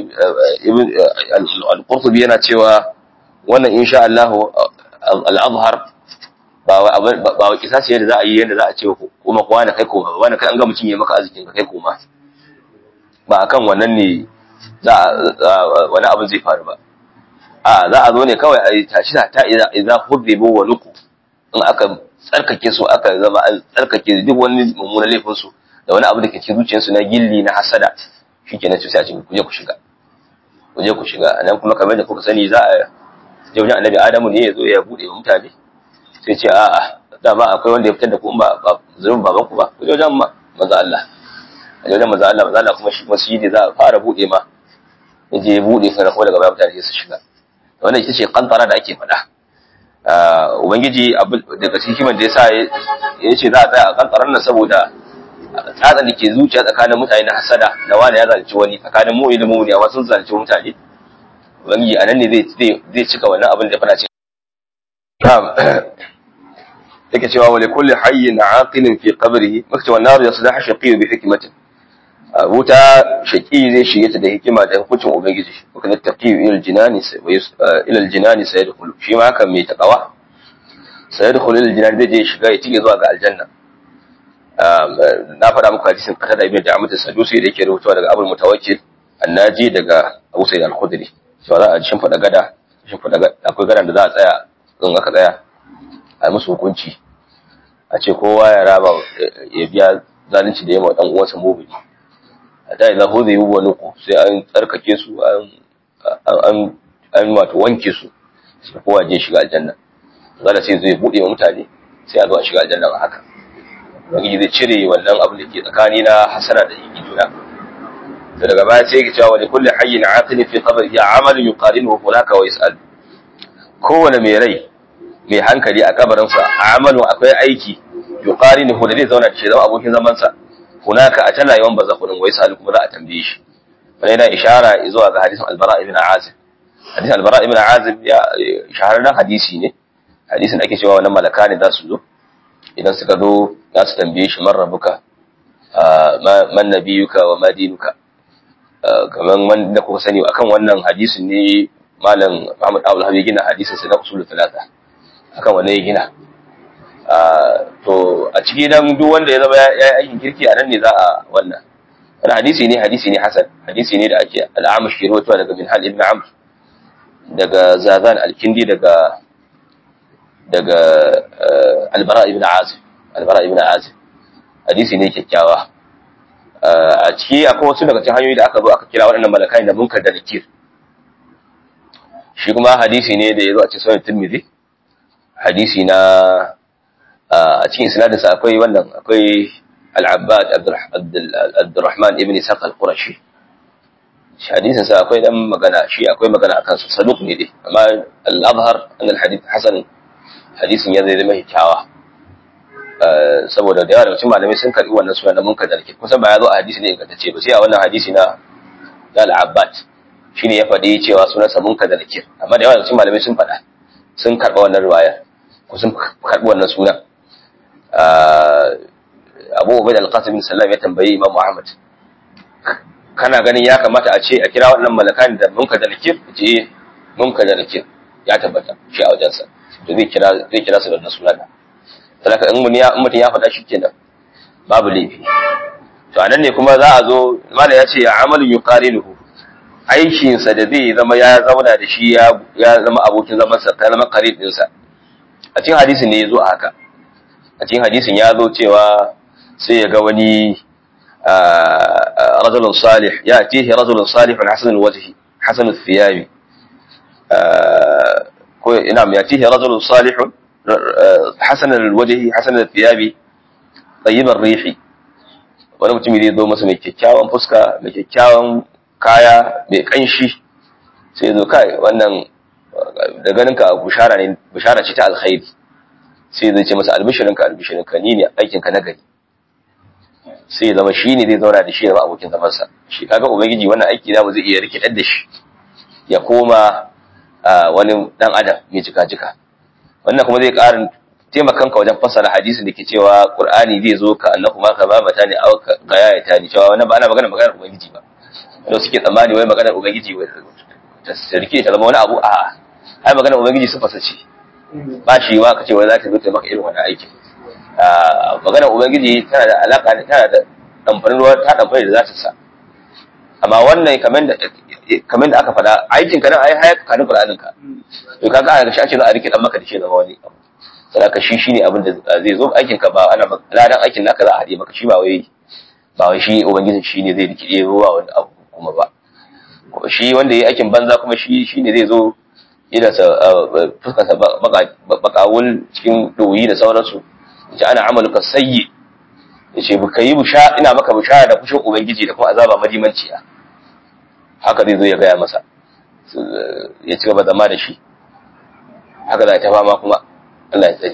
al-Qurtubi yana cewa wannan insha Allah al-azhar ba wa kisasi yadda za a yi yadda za a ce kuma kowa na kai koma wani kai an ga mutum ya maka arzikin ka kai koma ba akan wannan ne za wani abin zai faru ba a za a zo ne kawai a yi tashi ta idza hudhibu wa nuku in aka tsarkake su aka zama an tsarkake duk wani mummunan laifin su da wani abu da ke cikin zuciyarsu na gilli na hasada shikenan sai a ce ku je ku shiga ku je ku shiga nan kuma kamar da kuka sani za a je wajen annabi adamu ne ya zo ya bude wa mutane sai ce a'a dama akwai wanda ya fitar da ku ba zurin baban ku ba ku je wajen manzo Allah a je wajen manzo Allah manzo Allah kuma shi kuma shi ne za a fara bude ma ya je ya bude sai ko daga baya mutane su shiga wannan ita ce kantara da ake faɗa ubangiji daga cikin hikiman da yasa ya ce za a tsaya a kantaran nan saboda tsatsan da ke zuciya tsakanin mutane na hasada da wani ya zalunci wani tsakanin mu da mu ne amma sun zalunci mutane ubangiji anan ne zai zai cika wannan abin da fara ce yake cewa wa likulli hayyin aqilin fi qabrihi makta wan nar yaslah shaqi bi hikmatin wuta shaqi zai shige ta da hikima da hukuncin ubangiji wa kana taqi ila aljinani ila aljinani sayadkhulu shi ma haka mai takawa sayadkhulu ila aljinani zai je shiga ya tige zuwa ga aljanna na faɗa muku hadisin kata da ibn da'amat as-sadusi da yake rubutawa daga abul mutawakkil annaji daga abu sa'id al-khudri cewa za a shimfiɗa gada shimfiɗa akwai gadan da za a tsaya in aka tsaya a musu hukunci a ce kowa ya raba ya biya zalunci da yawa dan uwansa mubili a da idan hu zai yi wani ku sai an tsarkake su an an an wato wanke su sai kowa je shiga aljanna zalla sai zai bude wa mutane sai a zo a shiga aljanna ba haka ubangiji zai cire wannan abu da ke tsakani na hasara da yake juna da daga baya sai yake cewa wani kulli hayyin aqilin fi qabri ya amalun yuqarinuhu hunaka wa yas'al kowane mai rai mai hankali a kabarinsa a amalin akwai aiki yuqarinuhu da zai zauna da shi zama abokin zaman sa hunaka a tana yawan bazakunin wa yas'al kuma za a tambaye shi wannan yana ishara zuwa ga hadisin albara ibn azib hadisin albara ibn azib ya shahararren hadisi ne hadisin da ake cewa wannan malaka ne za su zo idan suka zo za su tambaye shi man rabuka man nabiyuka wa madinuka kamar wanda kuka sani akan wannan hadisin ne malam Muhammad Abdul Habib gina hadisin sa na usul talata akan wannan ya gina to a ciki dan duk wanda ya zama ya yi aikin kirki a nan ne za a wannan wani hadisi ne hadisi ne hasan hadisi ne da ake al'amash ke rawaitowa daga Minhal ibn Amr daga Zazan al-Kindi daga daga albara ibn azib albara ibn azib hadisi ne kyakkyawa a ciki akwai wasu daga cikin hanyoyi da aka zo aka kira waɗannan malakai da munkar da nakir shi kuma hadisi ne da ya zo a cikin sunan tirmidhi hadisi na a cikin isnadinsa akwai wannan akwai al-abbad abdurrahman ibn isaq al-qurashi shi hadisin sa akwai dan magana shi akwai magana akan sa saduq ne dai amma al-azhar an al-hadith hasan hadisin ya zai zama kyakkyawa saboda da yawa daga cikin malamai sun karbi wannan suna na munkar dalkir kusan ba ya zo a hadisi ne ingantacce ba sai a wannan hadisi na da al-abbad shine ya faɗi cewa sunansa munkar dalkir amma da yawa daga cikin malamai sun faɗa sun karɓa wannan riwaya ko sun karɓi wannan sunan abu ubaid al-qasim bin sallam ya tambayi imam muhammad kana ganin ya kamata a ce a kira wannan malakan da munka da nakir ce munka da nakir ya tabbata shi a wajensa to zai kira zai kira su da wannan sunan talaka in mun ya in mutum ya faɗa shi kenan babu laifi to anan ne kuma za a zo mana ya ce ya amalu yuqarinuhu aikin sa da zai zama ya zauna da shi ya ya zama abokin zaman sa zama qarin din sa a cikin hadisin ne yazo haka a cikin hadisin ya zo cewa sai ya ga wani رجل صالح يأتيه رجل صالح حسن الوجه حسن الثياب نعم يأتيه رجل صالح حسن الوجه حسن الثياب طيب الريح wani mutum zai zo masa mai kyakkyawan fuska mai kyakkyawan kaya mai kanshi sai zo kai wannan da ganin ka bushara ne bushara ce ta alkhairi sai zai ce masa albishirinka albishirinka ni ne aikinka na gari sai ya zama shi ne zai zauna da shi ya zama abokin zamansa shi kaga ubangiji wannan aiki na mu zai iya rikidar da shi ya koma wani dan adam mai jika jika wannan kuma zai ƙarin taimakan ka wajen fassara hadisin da ke cewa qur'ani zai zo ka annahu ma ka babata ne aw ka gayata ne cewa wannan ba ana magana maganar ubangiji ba wanda suke tsammani wai maganar ubangiji wai ta sarki ta zama wani abu a ai maganar ubangiji su fasace ba shi wa ka ce wai za ta zo ta maka irin wannan aikin magana ubangiji tana da alaka ne tana da damfarin ruwa ta damfari da zata sa amma wannan kamar da kamar da aka faɗa aikin ka nan ai hayaka ka nufi ranin ka to kaga a shi ake zo a rike dan maka da shi zama wani abu saboda shi shine abin da zai zo aikin ka ba ana ladan aikin naka za a haɗe maka shi ba wai ba wai shi ubangijin shi ne zai rike ruwa wani abu kuma ba shi wanda yayi aikin banza kuma shi shine zai zo ina sa fuskarsa bakawul cikin doyi da sauransu ce ana amaluka sayyi yace baka yi busha ina maka bushara da fushin ubangiji da kuma azaba madimanciya haka zai zo ya gaya masa ya ci gaba zama da shi haka za ta fama kuma Allah ya tsare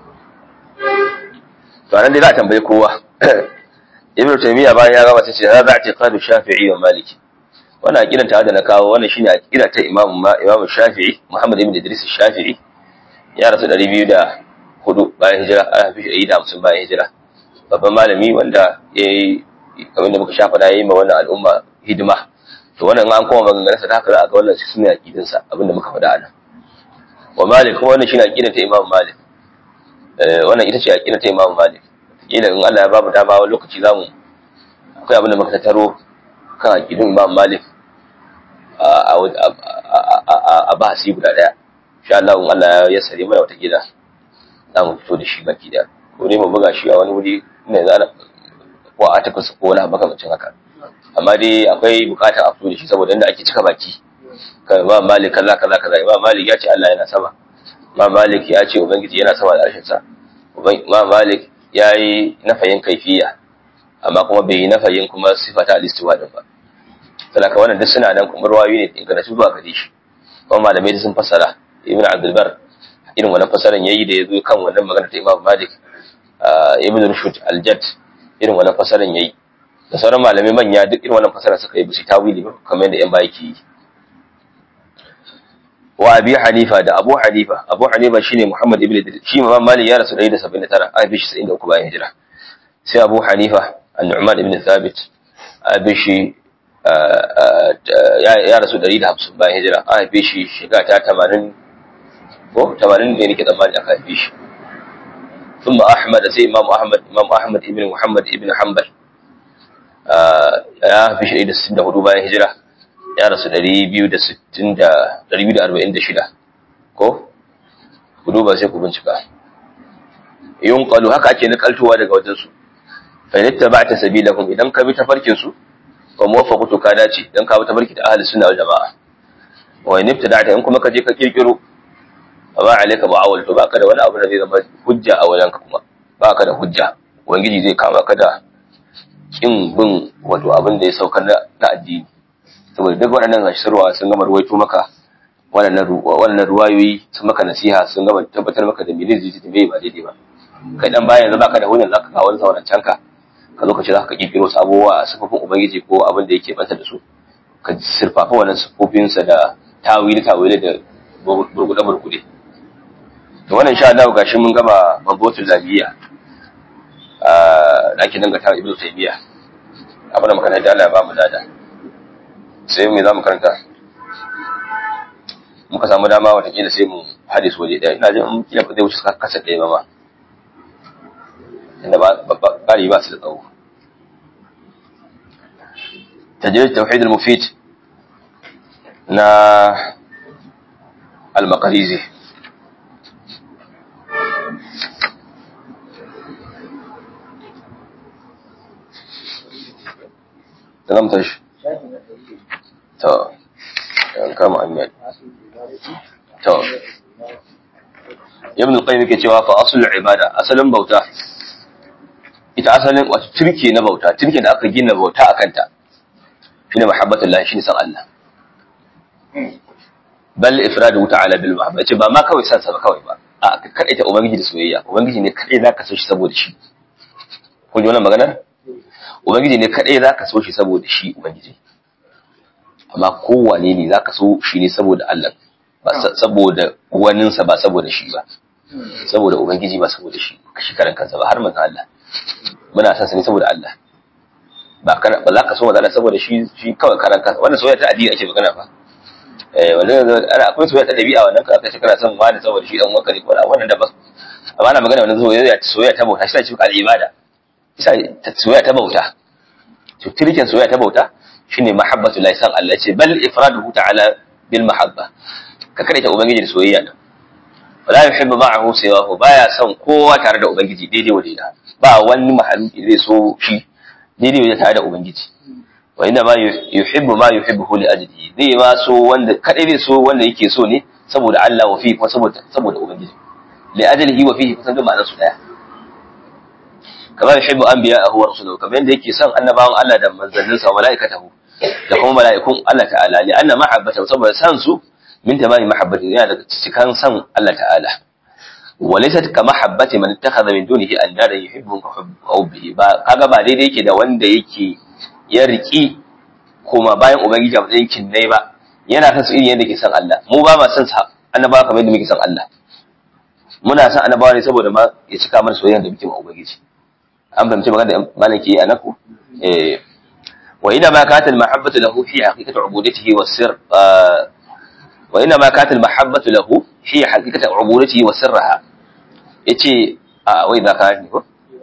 to anan dai za a tambaye kowa ibnu taymiya bayan ya gaba sai ce za a tiqadu shafi'i wa maliki wannan aqidan ta da na kawo wannan shine aqida ta imam imam shafi'i muhammad ibn idris shafi'i ya rasu 200 hudu bayan hijira ana fi shi da hamsin bayan hijira babban malami wanda ya yi kamar da muka sha faɗa ya yi ma wannan al'umma hidima to wannan an koma maganganunsa ta haka za a ga wannan shi suna aƙidinsa abinda muka faɗa a nan wa malik kuma wannan shi ne aƙidar ta imam malik wannan ita ce aƙidar ta imam malik kila in Allah ya ba mu dama wani lokaci za mu akwai abin da muka tattaro kan aƙidun imam malik a bahasi guda ɗaya insha Allah in Allah ya sare mana wata gida za mu fito da shi baki da ko ne mu buga shi a wani wuri ne za na ko a tafi ko wani makamancin haka amma dai akwai bukatar a fito da shi saboda inda ake cika baki kan imam malik kaza kaza kaza imam malik ya ce Allah yana sama imam malik ya ce ubangiji yana sama da arshin sa imam malik ya yi nafayin kaifiya amma kuma bai yi nafayin kuma sifata al-istiwa din ba saboda wannan duk suna nan kuma ruwayoyi ne ingantattu zuwa gare shi kuma malamai sun fassara ibn abdul bar irin wannan fasaran yayi da yazo kan wannan magana ta Imam Malik Ibn Rushd al-Jadd irin wannan fasaran yayi da sauran malamai manya duk irin wannan fasaran suka yi bishi tawili ba kamar yadda yan baya ke yi wa Abi Hanifa da Abu Hanifa Abu Hanifa shine Muhammad ibn Idris shi Imam Malik ya rasu 179 a bishi 73 bayan hijira sai Abu Hanifa An-Nu'man ibn Thabit a bishi ya rasu 150 bayan hijira a haife shi shiga ta 80 ko tamanin da nake tsammani aka haife shi ثم أحمد سي إمام أحمد إمام أحمد ابن محمد ابن حنبل ya fi shi da sittin da hudu bayan hijira ya rasu ɗari biyu da sittin da ɗari biyu da arba'in da shida ko hudu ba sai ku bincika yun ƙalu haka ake nakaltowa daga wajensu fa yadda ba ta sabi lahum idan ka bi tafarkinsu wa muwaffaqu ka dace dan ka bi tafarki da ahli sunna wal jamaa wa in ibtada'ta in kuma ka je ka kirkiro ba alayka mu'awwal to baka da wani abu da zai zama hujja a wajenka kuma baka da hujja ubangiji zai kama ka da kin bin wato abin da ya saukar na addini saboda duk waɗannan gashirwa sun gama ruwaito maka wannan ruwayoyi sun maka nasiha sun gaba tabbatar maka da mene zai da mai ba daidai ba kai dan bayan yanzu baka da hujjar zaka kawo wani sauran canka ka zo ka ce zaka kirkiro sabuwa sifofin ubangiji ko abin da yake banta da su ka sirfafa wannan sifofinsa da tawili tawili da burgude burgude to wannan insha Allah gashi mun gama mabotul labiya a dakin dangata ibnu taymiya abin da makaranta Allah ya ba mu dada sai me za mu karanta muka samu dama watakila sai mu hadis waje ɗaya ina jin kila ba zai wuce kasa ɗaya ba ma inda bari ba su da tsawo tajrid tauhid al-mufid na al-maqrizi تمام تش تو kama hanyar to ibn al-qayyim yake cewa fa aslul ibada asalin bauta ita asalin wato turke na bauta turke da aka gina bauta akan ta shine mahabbatullah shine san Allah bal ifradu ta'ala bil mahabba ce ba ma kawai san sa ba kawai ba a ka kadaita ubangiji da soyayya ubangiji ne kadai zaka so shi saboda shi kun ji wannan maganar ubangiji ne kadai zaka so shi saboda shi ubangiji amma kowane ne za ka so shi ne saboda Allah ba saboda waninsa ba saboda shi ba saboda ubangiji ba saboda shi shi karan kansa ba har manzo Allah muna san sa ne saboda Allah ba kana ba za ka so manzo Allah saboda shi shi kawai karan kansa wannan soyayya ta addini ake magana ba eh wannan ana akwai soyayya ta dabi'a wannan ka kace kana son wani saboda shi dan uwanka ne ko wannan da ba amma ana magana wannan soyayya soyayya ta bauta shi ta cikin al'ibada isa soyayya ta bauta to tirkin soyayya ta bauta shine mahabbatu la san Allah ce bal ifraduhu ta'ala bil mahabba ka kada ta ubangiji da soyayya da wala yuhibbu ma'ahu siwahu baya son kowa tare da ubangiji daidai wa daida ba wani mahaluki zai so shi daidai wa tare da ubangiji wa inna ma yuhibbu ma yuhibbuhu li ajlihi zai ma so wanda kadai zai so wanda yake so ne saboda Allah wa fihi kuma saboda saboda ubangiji li ajlihi wa fihi kusan duk ma'anar su daya kamar yuhibbu anbiya'ahu wa rasulahu kamar yadda yake son annabawan Allah da manzanninsa wa mala'ikatahu da kuma mala'ikun Allah ta'ala li anna mahabbata saboda san su min tamami mahabbati yana daga cikin san Allah ta'ala wa laysat ka mahabbati man ittakhadha min dunihi andada yuhibbu ka hubbihi ba kaga ba daidai yake da wanda yake ya riki kuma bayan ubangiji a matsayin kinnai ba yana san su irin yadda ke san Allah mu ba ma san sa annabawa kamar yadda muke san Allah muna san annabawa ne saboda ma ya cika mana soyayya da muke ma ubangiji an fahimci magana da malaki a naku eh wa ina ma kata al-mahabbatu lahu fi haqiqati ubudatihi wa sir wa ina ma kata al-mahabbatu lahu fi haqiqati ubudatihi wa sirraha yace a wai da ka ni ko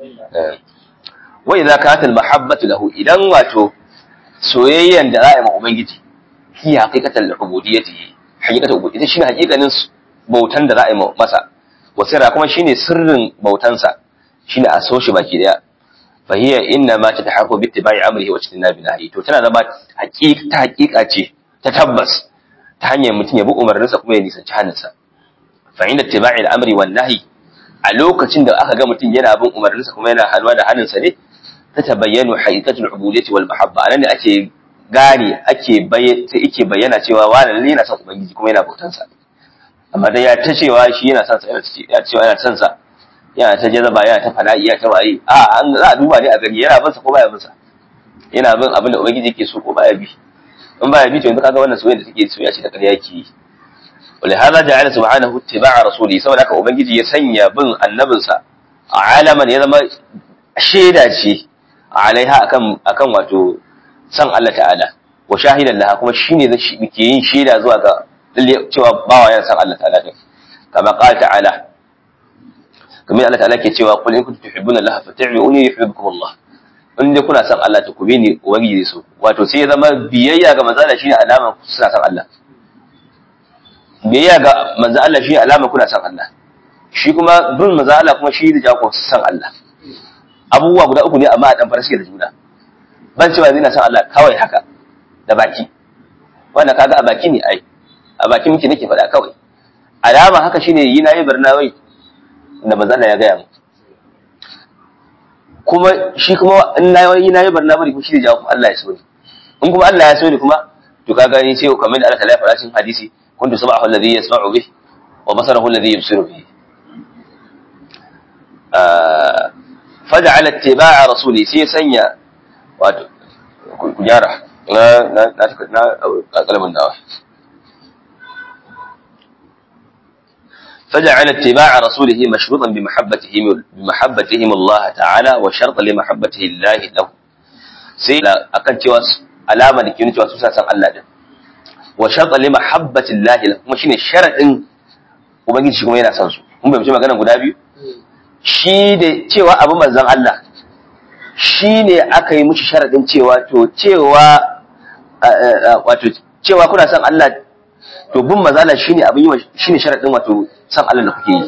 wa idza kata al-mahabbatu lahu idan wato soyayyan da za'a yi ma ubangiji fi haqiqati al-ubudiyyati haqiqati ubudiyyati shine haqiqanin bautan da za'a yi masa wa sirra kuma shine sirrin bautansa shine a so shi baki daya fa hiya inna ma tatahaqqu bi ittiba'i amrihi wa ijtinabi nahyi to tana zama haqiqa ta haqiqa ce ta tabbas ta hanyar mutum ya bi umarninsa kuma ya nisanci hannunsa fa inda ittiba'i al-amri wan nahyi a lokacin da aka ga mutum yana bin umarninsa kuma yana hannuwa da hannunsa ne ta tabayyanu haqiqatul ubudiyyati wal mahabba anan ne ake gane ake bayyana yake bayyana cewa wani lalle yana son ubangiji kuma yana bautansa amma dai ya ta cewa shi yana son sa yana cewa yana son sa yana ta jazaba yana ta fana'i yana ta waye a an za a duba ne a gani yana bin sa ko baya bin sa yana bin abin da ubangiji yake so ko baya bi in baya bi to yanzu kaga wannan soyayya da take soyayya ce da ƙarya yake yi ولهذا جعل سبحانه اتباع رسوله saboda haka ubangiji ya sanya bin annabinsa alaman ya zama shaida ce alaiha akan akan wato san Allah ta'ala wa shahidan laha kuma shine zai ke yin shaida zuwa ga cewa bawa yana san Allah ta'ala din kama qala ta'ala kamar Allah ta'ala ke cewa qul in kuntum tuhibbuna Allah fattabi'uni yuhibbukum Allah in dai kuna san Allah to ku bi ni ubangiji so wato sai ya zama biyayya ga manzo Allah shine alama suna san Allah biyayya ga manzo Allah shine alama kuna san Allah shi kuma bin manzo Allah kuma shi da jako san Allah abubuwa guda uku ne amma a dan fara suke da juna ban cewa zai na san Allah kawai haka da baki wannan kaga a baki ne ai a baki muke nake faɗa kawai alama haka shine yi nayi barnawai da manzo Allah ya gaya mu kuma shi kuma in nayi nayi barnawai kuma shi da jawo Allah ya so ni in kuma Allah ya so ni kuma to ka gani sai kamar da Allah ta lafa cikin hadisi kuntu sam'ahu alladhi yasma'u bih wa basarahu alladhi yubsiru bih faj'ala ittiba'a rasuli sai sanya wato ku gyara na na na na kalmin dawa فجعل اتباع رسوله مشروطا بمحبتهم بمحبتهم الله تعالى وشرطا لمحبته الله له sai akan cewa alama da ke nuna cewa su san Allah din wa sharta li mahabbati Allah kuma shine sharadin ubangiji shi kuma yana son su mun bai magana guda biyu shi da cewa abu manzon Allah shine aka yi mushi sharadin cewa to cewa wato cewa kuna son Allah to bin mazala shine abin yi shine sharadin wato san Allah da kuke yi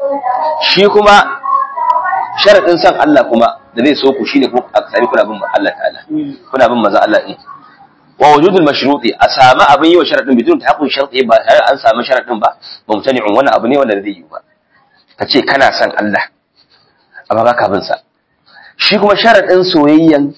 shi kuma sharadin san Allah kuma da zai so ku shine kuma a sami kuna bin Allah ta'ala kuna bin maza Allah din wa wujudul mashruti a sami abin yi wa sharadin bidun ta hakun sharti ba tare an sami sharadin ba mumtani'un wannan abu ne wanda zai yi ba ka ce kana san Allah amma ba ka bin sa shi kuma sharadin soyayyan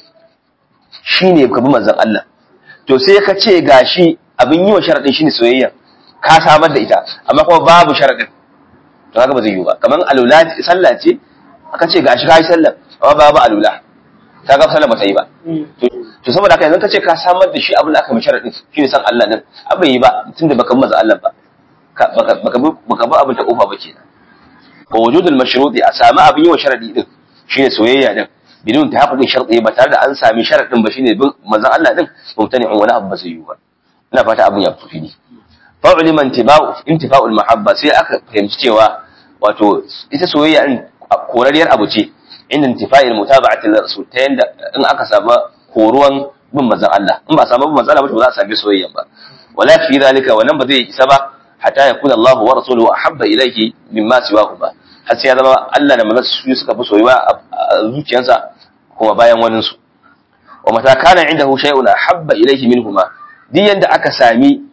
shine ka bi manzon Allah to sai ka ce gashi abin yi wa sharadin shine soyayya ka samar da ita amma kuma babu sharadin to haka ba zai yi ba kaman alula sallah ce aka ce gashi kai sallah amma babu alula ta ga sallah ba ta yi ba to saboda haka yanzu ka ce ka samar da shi abin da aka mai sharadin shine san Allah din abin yi ba tunda baka maza Allah ba baka baka baka ba abin ta kofa ba kenan wa wujudul mashruti a sami abin yi wa sharadi din shine soyayya din bidun ta haƙuƙin sharɗi ba tare da an sami sharaɗin ba shine bin manzon Allah din mumtani'un wani abu ba zai yi ba ina fata abin ya fito fili fa'ulima intifa'ul mahabba sai aka fahimci cewa wato ita soyayya in korariyar abu ce inda intifa'il mutaba'ati rasul ta yanda in aka samu horuwan bin manzon Allah in ba samu bin manzon Allah ba za a sami soyayya ba wala fi zalika wannan ba zai isa ba hatta yakuna Allah wa rasuluhu ahabba ilayhi mimma siwahu ba har sai ya zama Allah da manzon su suka fi soyuwa a zuciyarsa kuma bayan wanin su wa mata kana indahu shay'un ahabba ilayhi minhuma duk yanda aka sami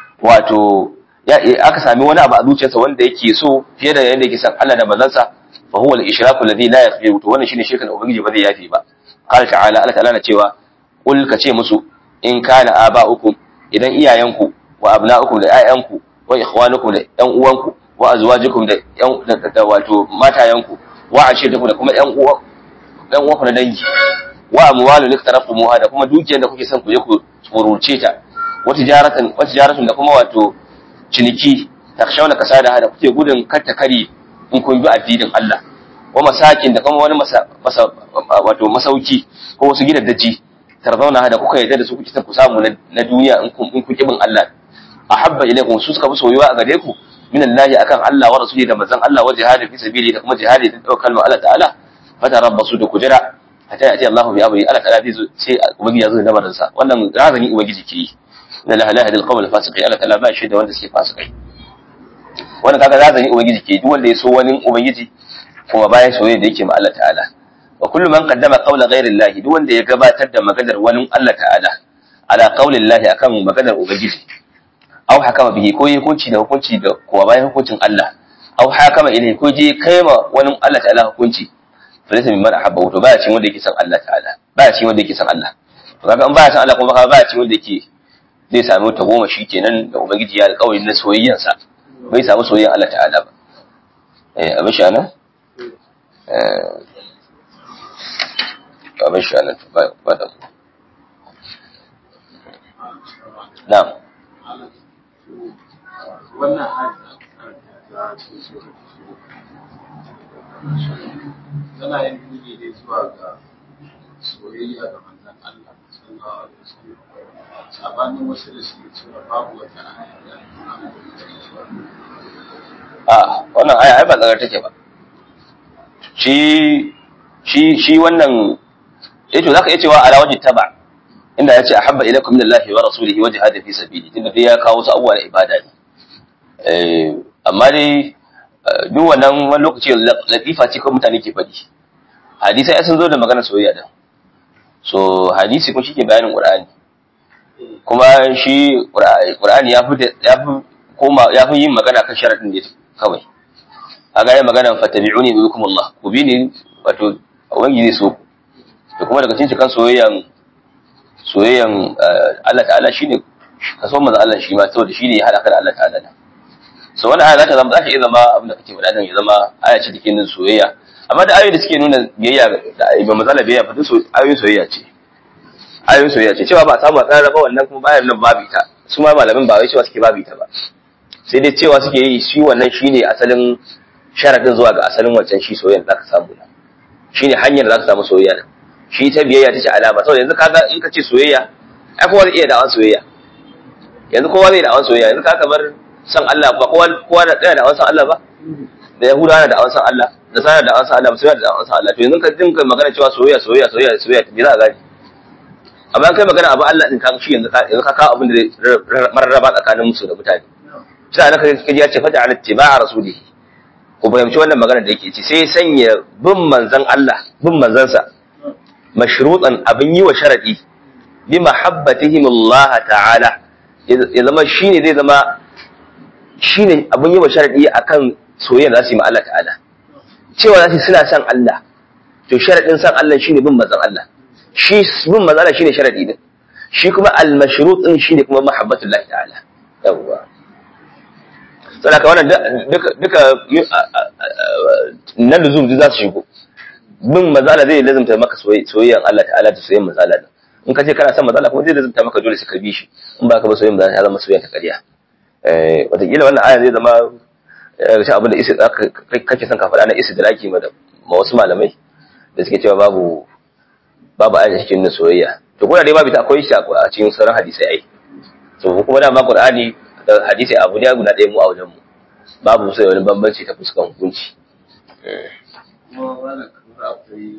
wato aka sami wani abu a zuciyarsa wanda yake so fiye da yanda yake san Allah da manzansa fa huwa al-ishraku alladhi la yaghfiru to wannan shine shirkan ubangiji ba zai yafi ba qala ta'ala Allah ta'ala na cewa qul ka ce musu in kana aba'ukum idan iyayenku wa abna'ukum da ƴaƴanku wa ikhwanukum da ƴan uwanku wa azwajukum da ƴan da wato matayanku wa ashiratukum da kuma ƴan uwa ƴan uwanku na dangi wa amwalun iktaraftumuha da kuma dukiyar da kuke son ku je ku tsoruce ta wata jaratan wata jaratun da kuma wato ciniki takshawna kasada da kuke gudun katta kari in kun bi addinin Allah wa masakin da kuma wani masa, masa wato masauki ko wasu gidaddaji tarzauna da kuka yarda da su kuke son ku samu na duniya in kun in kun kibin Allah ahabba ilaykum su suka fi soyuwa a gare ku min Allah akan Allah wa rasuli da manzon Allah wa jihadi fi sabili da kuma jihadi da daukar kalmar Allah ta'ala fatarabbasu da kujira hatta yati Allahu bi amri Allah ta'ala zai sai ubangiji ya zo da lamarin sa wannan razani ubangiji ke yi inna la ilaha illa al fasiqin Allah ta'ala ba shi da wanda suke fasikai wannan kaga razani ubangiji ke duk wanda ya so wani ubangiji kuma bayan soyayya da yake ma Allah ta'ala wa kullu man qaddama qawla ghayri Allah duk wanda ya gabatar da maganar wani Allah ta'ala ala qawli Allah akan maganar ubangiji aw hakama bihi ko yi hukunci da hukunci da kuwa bayan hukuncin Allah aw hakama ilai ko je kaima wani Allah ta'ala hukunci falisa min man ahabba to baya cin wanda yake san Allah ta'ala baya cin wanda yake san Allah to kaga in baya san Allah kuma kaga baya cin wanda yake zai samu ta goma shi kenan da ubangiji ya alƙawari na soyayyan sa bai samu soyayyan Allah ta'ala ba eh abin sha nan eh abin sha nan ba ba da na'am wannan tana yin nuni ne zuwa ga soyayya ga manzon Allah sallallahu alaihi wasallam sabanin wasu da suke cewa babu wata aya da a wannan aya ai ba tsagar take ba shi shi shi wannan yace zaka iya cewa ala wajhi taba inda yace ahabba ilaykum min Allah wa rasulihi wa jihadin fi sabili tunda dai ya kawo su abubuwa na ibada ne eh amma dai duk wannan wani lokaci latifa ce kawai mutane ke faɗi hadisai sun zo da magana soyayya din so hadisi kuma shike bayanin qur'ani kuma shi qur'ani ya fi ya fi koma ya fi yin magana kan sharadin ne kawai a ga magana fatabi'uni bikum Allah ku bi ni wato ubangiji zai so da kuma daga cikin kan soyayyan soyayyan Allah ta'ala shine ka so manzo Allah shi ma saboda shi ne ya hada ka da Allah ta'ala da so wannan aya za ta zama za ta iya zama abin da kake faɗa nan ya zama aya ce take nuna soyayya amma da ayoyi da suke nuna biyayya da ba matsala biyayya fa duk ayoyin soyayya ce ayoyin soyayya ce cewa ba a samu a tsara ba wannan kuma bayan nan babu ita su ma malamin ba wai cewa suke babu ita ba sai dai cewa suke yi shi wannan shine asalin sharadin zuwa ga asalin wancan shi soyayya da zaka samu nan shine hanyar da zaka samu soyayya nan shi ta biyayya ta ce alama saboda yanzu kaga in ka ce soyayya ai kowa zai iya da'awan soyayya yanzu kowa zai da'awan soyayya yanzu ka kamar san Allah ba kowa kowa da tsaya da'awan san Allah ba da Yahuda na da'awan san Allah da sana da'awan san Allah musulmi da da'awan san Allah to yanzu ka dinka magana cewa soyayya soyayya soyayya soyayya me za ka gani amma kai magana abu Allah din ka shi yanzu ka yanzu ka kawo abin da zai mararraba tsakanin musu da mutane sai ana kai kaji ya ce fata ala tiba'a rasulihi ku fahimci wannan magana da yake ci sai sanya bin manzon Allah bin manzansa mashrutan abin yi wa sharadi bi mahabbatihim Allah ta'ala ya zama shine zai zama shine abin yi wa sharadi akan soyayya da su yi ma Allah ta'ala cewa za su suna son Allah to sharadin son Allah shine bin manzon Allah shi bin manzon Allah shine sharadi din shi kuma al-mashrut din shine kuma mahabbatullah ta'ala yawwa saboda ka wannan duka duka na luzum za su shigo bin mazala zai lazimta maka soyayyan Allah ta'ala da soyayyan mazala din in ka ce kana son mazala kuma zai lazimta maka dole sai ka bi shi in ba ka ba soyayyan mazala ya zama soyayyan ta ƙarya eh wataƙila wannan aya zai zama shi abin da isi kake son ka faɗa na isi da laki ma wasu malamai da suke cewa babu babu aya cikin na soyayya to kuma dai babu ta akwai shi a cikin sauran hadisai ai to kuma da ma Qur'ani da hadisi abu ne guda ɗaya mu a wajen mu babu sai wani bambanci ta fuskan hukunci kuma wannan kamar akwai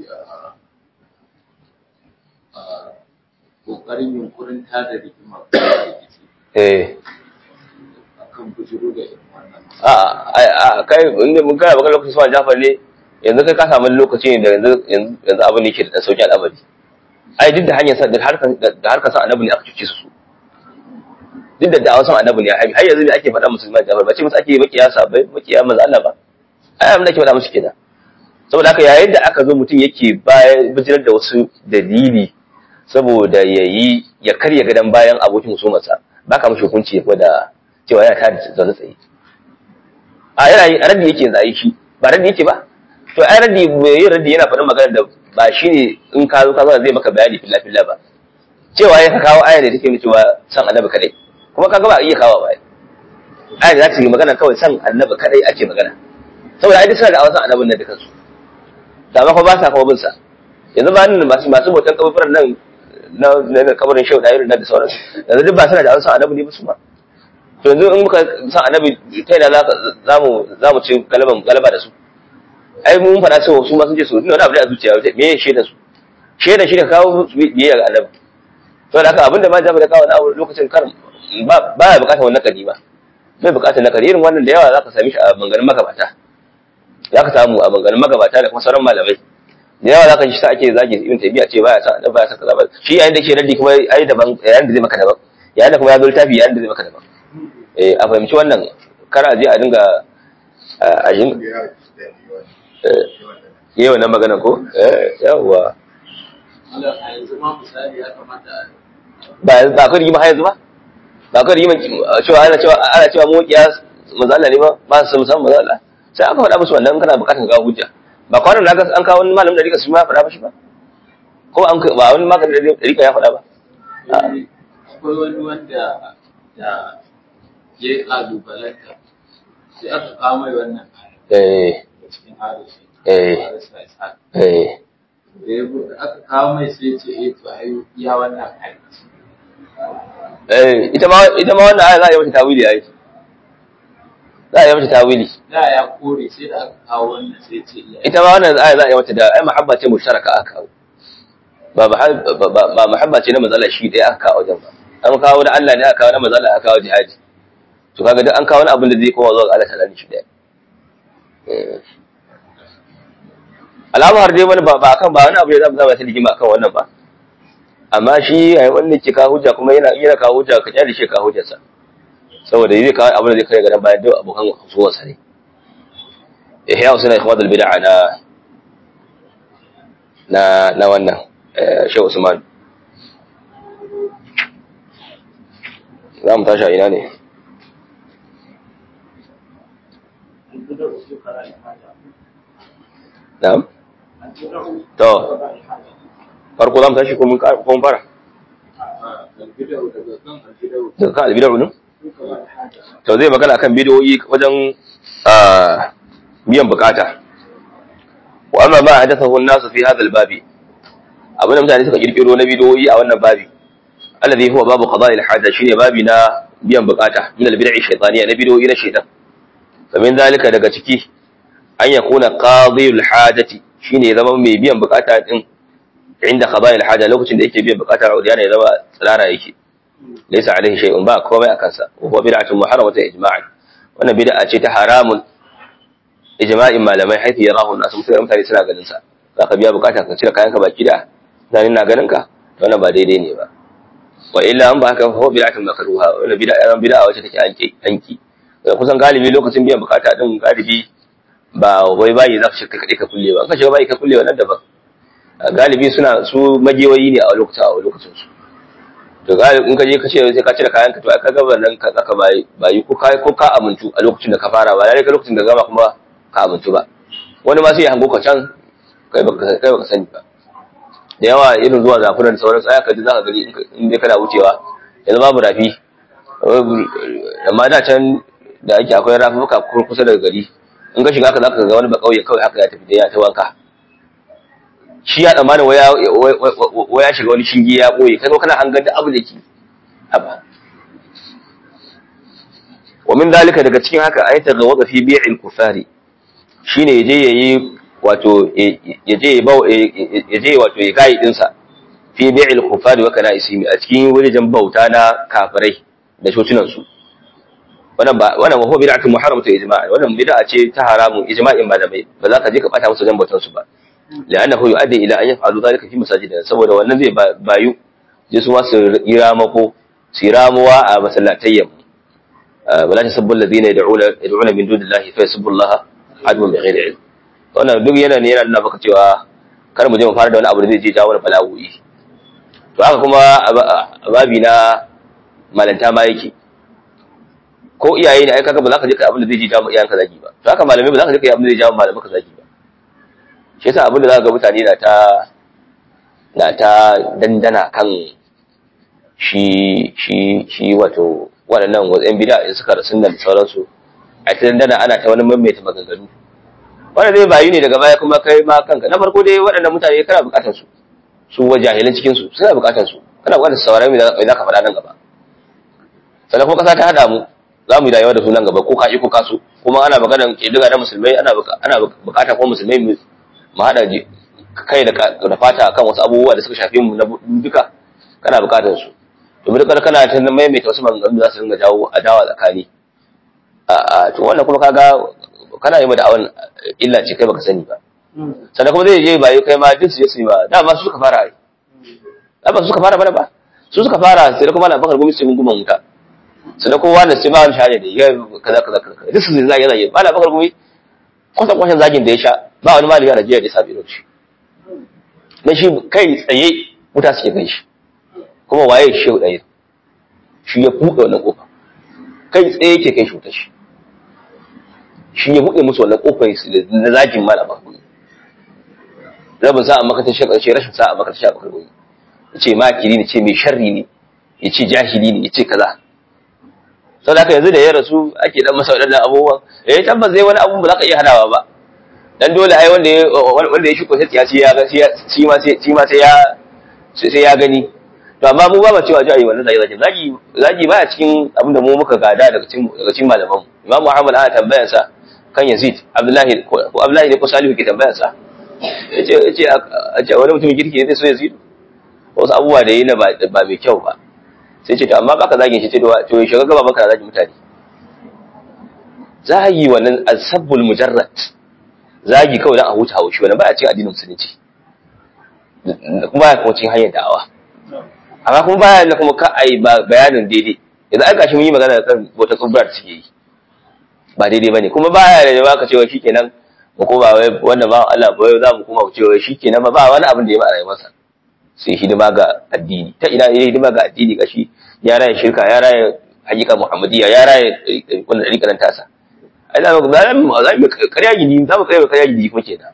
ƙoƙarin yunkurin tada rigima ko rikici eh akan bujuru da irin wannan a a kai inda mun kana baka lokacin suwan jafar ne yanzu kai ka samu lokaci ne da yanzu yanzu abin ne ke da sauki al'amari ai duk da hanyar sa da harkar da harkar sa annabi ne aka cuce su duk da da'awar san annabi ne har yanzu ne ake faɗa musulman jafar ba ce musu ake makiya sabai makiya manzo Allah ba ai abin da ake faɗa musu kenan saboda haka yayin da aka zo mutum yake bayan bijirar da wasu dalili saboda yayi ya karya gadan bayan abokin musumarsa baka mishi hukunci ya da cewa yana tada zaune tsaye a yana yi raddi yake yanzu shi ba raddi yake ba to ai raddi mai yin raddi yana faɗin magana da ba shine in ka zo ka zo zai maka bayani filla filla ba cewa ya ka kawo aya da take nuna cewa san annabi kadai kuma kaga ba a iya kawo ba aya da za ta yi magana kawai san annabi kadai ake magana saboda ai duk suna da awasan annabin nan dukansu da ba ba sa kawo bin sa yanzu ba nan masu masu botan kabarin nan na na kabarin shehu da irin nan da sauransu yanzu duk ba suna da awasan annabi ne ba su ma to yanzu in muka san annabi ta yana za mu za mu ci galaban galaba da su ai mun faɗa cewa su ma sun ce su wani abu da a zuciya me ya shaida su shaida shi da kawo biyayya ga annabi to da haka abinda ma jaba da kawo na lokacin kar ba ba ya bukatar wannan kadi ba bai bukatar na kadi irin wannan da yawa za ka sami shi a bangarin magabata za ka samu a bangarin magabata da kuma sauran malamai da yawa za ka ji sa ake zagi ibn tabi'a ce baya sa baya sa kaza ba shi yayin da ke raddi kuma ai daban yayin da zai maka daban yayin da kuma ya zo littafi yayin da zai maka daban eh a fahimci wannan kara je a dinga a yin yi wannan magana ko eh yawa Allah a yanzu ma misali ya kamata ba ba ka rigima har yanzu ba ba ka rigima cewa ana cewa ana cewa mu kiya manzo Allah ne ba ba su san manzo Allah sai aka faɗa musu wannan kana bukatar ga hujja ba kwanan da an kawo wani malamin da rika su ma faɗa ba shi ba ko an ba wani maganin da rika ya faɗa ba akwai wani wanda da ya yi ƙalubalanta sai aka kawo mai wannan eh da cikin harshe Eh. Barista Ishaq. eh da ya bu- aka kawo mai sai ce eh to ai ya wannan aiki eh ita ma ita ma wannan aya za a yi mata tawili ai za a yi mata tawili da ya kore sai da aka kawo wannan sai ce iya ita ma wannan aya za a yi mata da ai mahabba ce musharaka aka kawo ba mahab- ba ba- ba mahabba ce na mazala shi ɗaya aka kawo wajen ba an kawo na Allah ne aka kawo na mazala aka kawo jihadi to kaga duk an kawo wani abin da zai koma zuwa ga Allah ta'ala ne shi ɗaya Eh. alama har dai wani ba ba kan ba wani abu ne za mu zama ta ligima akan wannan ba amma shi ai wanda ke kawo hujja kuma yana yana kawo hujja ka kyale shi ka kawo hujjarsa saboda zai kawo abin da zai kai garan bayan duk abokan husuwarsa ne ihya usuna ikhwadul bid'a na na na wannan eh, Shehu Usman za mu tashi a ina ne na'am to farko za mu tashi ko mun ka- ko mun fara albidau daga kan albidau daga kan albidar ne duka alhaja to zai magana akan bidiyoyi wajen ah, biyan bukata wa amma ma hadathahu an-nasu fi hadha al-babi abinda mutane suka kirkiro na bidiyoyi a wannan babi alladhi huwa babu qada'i al-haja shine babi na biyan bukata min al-bid'i shaytaniyya na bidiyoyi na shaytan kamin zalika daga ciki an yakuna qadi al-hajati shine ya zama mai biyan bukata din inda qada'i al-haja lokacin da yake biyan bukata yana ya zama tsirara yake laysa alaihi shay'un ba komai akan sa wa huwa bid'atun muharramatun ijma'an wannan bid'a ce ta haramun ijma'in malamai haifi yarahu an-nas mutane mutane suna ganin sa zaka biya bukata ka cire kayan ka baki da mutane na ganin ka wannan ba daidai ne ba wa illa an ba haka fa huwa bid'atun makruha wannan bid'a yan bid'a wacce take anki anki kusan galibi lokacin biyan bukata din galibi ba wai bayi za ka shiga kaɗai ka kulle ba in ka shiga bayi ka kulle wannan daban galibi suna su magewayi ne a lokacin a lokacin su to galibi in ka je ka ce sai ka cire kayan ka to ai ka ga nan ka tsaka bayi bayi ko ka ko ka amintu a lokacin da ka fara ba lalle ka lokacin da gama kuma ka amintu ba wani ma sai ya hango ka can kai baka kai baka sani ba da yawa irin zuwa zafuran da sauransu ai ka ji za ka gani in ka- in dai kana wucewa yanzu babu rafi amma da can da ake akwai rafuka kusa daga gari in ka shiga ka za ka ga wani ba kauye kawai haka ya tafi da ya ta wanka shi ya tsammanin waya waya shiga wani shinge ya boye kai kana hangar da abu da ke haba wa min dalika daga cikin haka ayata ga wada fi bi'il kufari shine yaje yayi wato yaje ya bau yaje wato ya kai dinsa fi bi'il kufari wa kana isimi a cikin wajen bauta na kafirai da shotunan su wannan ba wannan wa huwa bid'atun muharramatu ijma'a wannan bid'a ce ta haramun ijma'in malamai ba za ka je ka bata musu wajen bautar su ba لأنه يؤدي إلى أن يفعلوا ذلك في مساجدنا saboda wannan zai bayu je su ma su yi ramako su yi ramuwa a masallatayyan wala tasubbu alladhina yad'una yad'una min dunillahi fa yasubbu Allah adwan bighairi ilm wannan duk yana ne yana nuna maka cewa kar mu je mu fara da wani abu da zai je jawo wani bala'o'i to haka kuma a babi na malanta ma yake ko iyaye ne ai kaga ba za ka je kai abin da zai je jawo iyayenka zagi ba to haka malamai ba za ka je kai abin da zai jawo malamanka zagi ba shi yasa abin da za ga mutane na ta na ta dandana kan shi shi shi wato waɗannan watsayin bida in suka rasu da sauransu a ta dandana ana ta wani maimaita maganganu wanda zai bayu ne daga baya kuma kai ma kanka na farko dai waɗannan mutane kana buƙatar su su wa jahilan cikin su suna buƙatar su kana buƙatar sauraron me za ka faɗa nan gaba sannan kuma ƙasa ta haɗa mu za mu yi rayuwa da su nan gaba ko ka ko ka so kuma ana maganar ƙiddiga na musulmai ana buƙata ko musulmai mu haɗa kai da fata kan wasu abubuwa da suka shafi mu na duka kana bukatar su domin dukkan kana ta maimaita wasu maganganu za su dinga jawo adawa tsakani a to wannan kuma kaga kana yi ma da'awan illa ce kai baka sani ba sannan kuma zai je ba yi kai ma duk su je su yi ba dama su suka fara ai ba su suka fara bana ba su suka fara sai da kuma na bakar gumi sai gunguman wuta sannan kowa da sai ba wani shahada da ya kaza kaza kaza duk su zai zage ba na bakar gumi kwatan kwashin zagin da ya sha ba wani malami a Najeriya da ya sami irin shi na shi kai tsaye wuta suke kai shi kuma waye shi ɗaya shi ya buɗe wannan ƙofa kai tsaye yake kai shi wuta shi shi ya buɗe musu wannan ƙofar na zagin malama rabin sa'a makatar shi ƙarshe rashin sa'a makatar shi a bakar goyi ya ce makiri ne ce mai sharri ne ya ce jahili ne ya ce kaza sau da haka yanzu da ya rasu ake dan masa waɗannan abubuwan eh tabbas zai wani abubuwan ba za ka iya hanawa ba dan dole ai wanda ya wanda ya shuko sai ya ci ya ga shi ma sai shi ma sai ya sai ya gani to amma mu ba ma cewa ji wannan zagi zagi zagi zagi baya cikin abin da mu muka gada daga cikin daga cikin malaman Imam Muhammad ana tambayar sa kan Yazid Abdullahi ko Abdullahi ne ko Salihu ke tambayar sa yace yace a wani mutum kirki ne zai so Yazid wasu abubuwa da yi na ba mai kyau ba sai ce to amma baka zagin shi ce to shiga gaba baka zagin mutane zagi wannan asabbul mujarrad zagi kawai dan a huta haushi wannan baya cikin addinin musulunci kuma baya kuma cikin hanyar da'awa amma kuma baya da kuma ka ai bayanin daidai yanzu ai gashi mun yi magana kan wata tsubbar da suke yi ba daidai bane kuma baya da baka cewa shikenan mu koma wai wanda ba Allah ba za mu koma cewa shikenan ba ba wani abin da ya ma rayuwarsa sai hidima ga addini ta ina yayi hidima ga addini gashi ya raya shirka ya raya hakika muhammadiyya ya raye wannan ɗariƙa nan tasa ai za mu za mu za mu ƙarya gidi za mu kai ƙarya gidi kuma kenan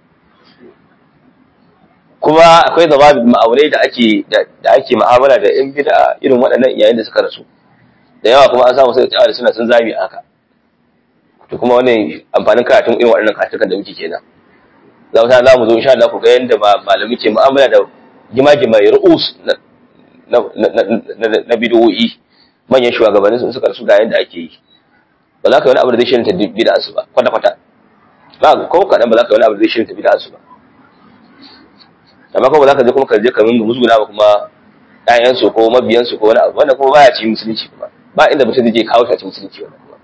kuma akwai zama ma'aunai da ake da ake mu'amala da yan bid'a irin waɗannan yayin da suka rasu da yawa kuma an samu sai ta da suna sun zami haka to kuma wannan amfanin karatun irin waɗannan karatukan da muke kenan za mu za mu zo insha Allah ku ga yanda malami ke mu'amala da gima-gima ru'us na na na bid'o'i manyan shugabannin su suka rasu ga yanda ake yi ba za ka yi wani abu da zai shirin ta bid'a su ba kwata kwata ba ko kaɗan ba za ka yi wani abu da zai shirin ta bid'a su ba amma kuma za ka je kuma ka je ka minga musguna ba kuma ƴaƴansu ko mabiyansu ko wani abu wanda kuma baya cikin musulunci kuma ba inda mutum zai je kawo shi a cikin musulunci wannan kuma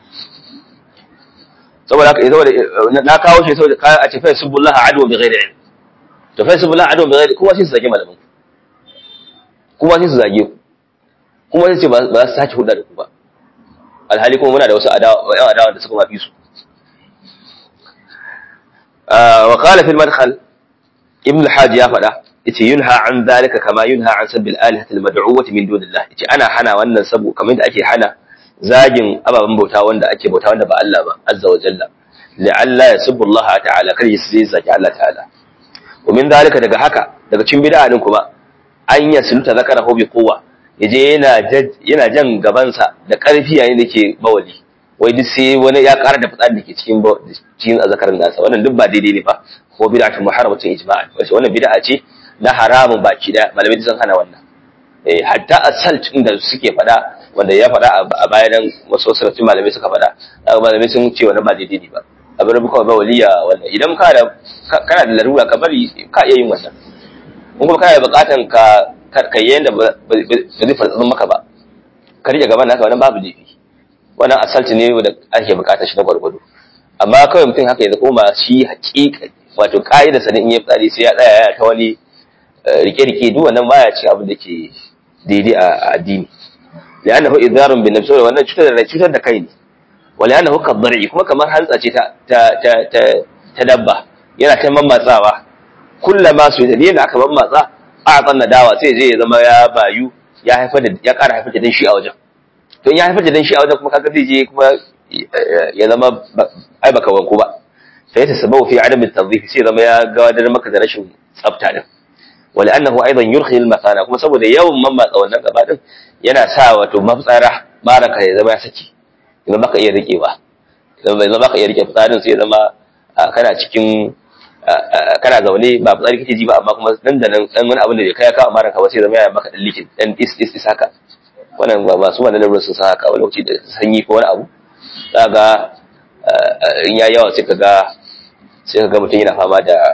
saboda haka saboda na kawo shi saboda a ce fa subullah adwa bi ghairi ilm to fa subullah adwa bi ghairi kuma sai su zage malamin kuma sai su zage ku kuma sai ce ba za su sake hudda da ku ba alhali kuma muna da wasu adawa ƴan adawa da suka mafi su wa qala fil madkhal ibn al-hajj ya faɗa yace yunha an zalika kama yunha an sabbil alihati al-mad'uwati min dunillah yace ana hana wannan sabo kamar da ake hana zagin ababen bauta wanda ake bauta wanda ba Allah ba azza wa jalla la'alla yasubbu Allah ta'ala kar yasi zaki Allah ta'ala wa min zalika daga haka daga cikin bid'a din kuma an yasluta zakarahu bi quwwa yaje yana yana jan gabansa da ƙarfi yayin da ke bawali wai duk sai wani ya ƙara da fitsari da ke cikin cikin azakarin nasa wannan duk ba daidai ne ba ko bid'atun muharramatun ijma'an wace wannan bid'a ce na haramun baki da malamai sun hana wannan eh hatta asalt din da suke fada wanda ya fada a bayan wasu sarrafin malamai suka fada malamai sun ce wannan ba daidai ne ba abin da kawai ba waliya wannan idan ka da kana da larura ka bari ka iya yin wannan in kuma kana da bukatan ka ka yayin da ba zai fartsa maka ba ka rike gaban naka wannan babu laifi wannan asalt ne da ake bukatar shi na gwargwado amma kawai mutum haka ya koma shi hakika wato ka'ida sanin in ya fitsari sai ya tsaya ya ta wani rike-rike duk wannan baya ci abin da ke daidai a addini da annahu idarun bin nafsi wannan cutar da cutar da kai ne wala annahu kadari kuma kamar hantsa ce ta ta ta ta dabba yana ta mammatsawa kullama su da yana aka mammatsa a tsanna dawa sai je ya zama ya bayu ya haifar da ya ƙara haifar da dan shi a wajen to ya haifar da dan shi a wajen kuma kaga zai je kuma ya zama ai baka wanku ba sai ta sababu fi adam at-tadhif sai zama ya gawadar maka da rashin tsafta din wala annahu aidan yurhi al-makana kuma saboda yawan mammatsa wannan gaba din yana sa wato maftsara baraka ya zama ya saki idan baka iya rikewa idan bai zama baka iya rike fitsarin sai ya zama kana cikin kana zaune ba fitsari kake ji ba amma kuma nan da nan dan wani abin da bai kai ka amma ranka ba sai zama ya maka dan likin dan is is is haka wannan ba masu wannan lalurar sun san haka wani lokaci da sanyi ko wani abu ga in ya yawa sai kaga sai kaga mutum yana fama da